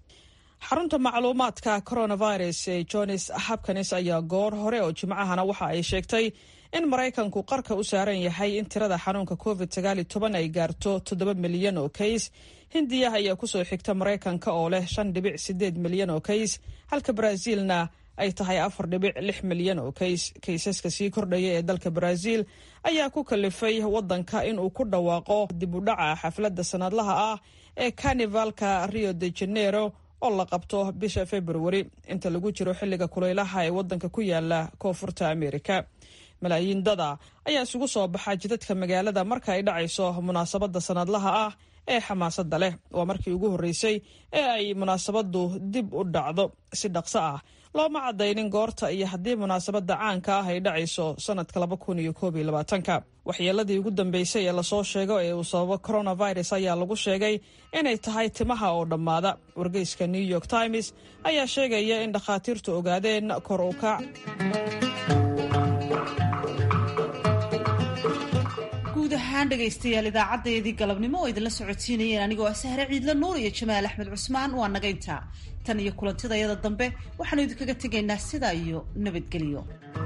xarunta macluumaadka coronavirus ee johns hopkins ayaa goor hore oo jimcahana waxa ay sheegtay in maraykanku qarka u saaran yahay in tirada xanuunka covid sagaali toban ay gaarto toddoba milyan oo kays hindiya ayaa kusoo xigta maraykanka oo leh shan dhibic sideed milyan oo kays halka baraaziilna ay tahay afar dhibic lix milyan oo kays kaysaska sii kordhaya ee dalka baraaziil ayaa ku kalifay wadanka inuu ku dhawaaqo dib u dhaca xafladda sanadlaha ah ee carnivalka rio de janeiro oo la qabto bisha februari inta lagu jiro xilliga kulaylaha ee wadanka ku yaala koonfurta amerika malaayiin dada ayaa isugu soo baxa jidadka magaalada marka ay dhacayso munaasabadda sanadlaha ah ee xamaasadda leh waa markii ugu horreysay ee ay munaasabaddu dib u dhacdo si dhaqso ah looma cadaynin goorta iyo haddii munaasabadda caanka ah ay dhacayso sanadka laba kun iyo koob iyo labaatanka waxyeeladii ugu dambeysay ee lasoo sheego ee uu sababo coronavirus ayaa lagu sheegay inay tahay timaha oo dhammaada wargeyska new york times ayaa sheegaya in dhakhaatiirtu ogaadeen kor u kac ahaan dhegaystayaal idaacadeedii galabnimo oo idinla socodsiinayeen anigoo ah sahre ciidla nuur iyo jamaal axmed cusmaan waa nagaynta tan iyo kulantidayada dambe waxaanu idinkaga tegaynaa sidaa iyo nabadgelyo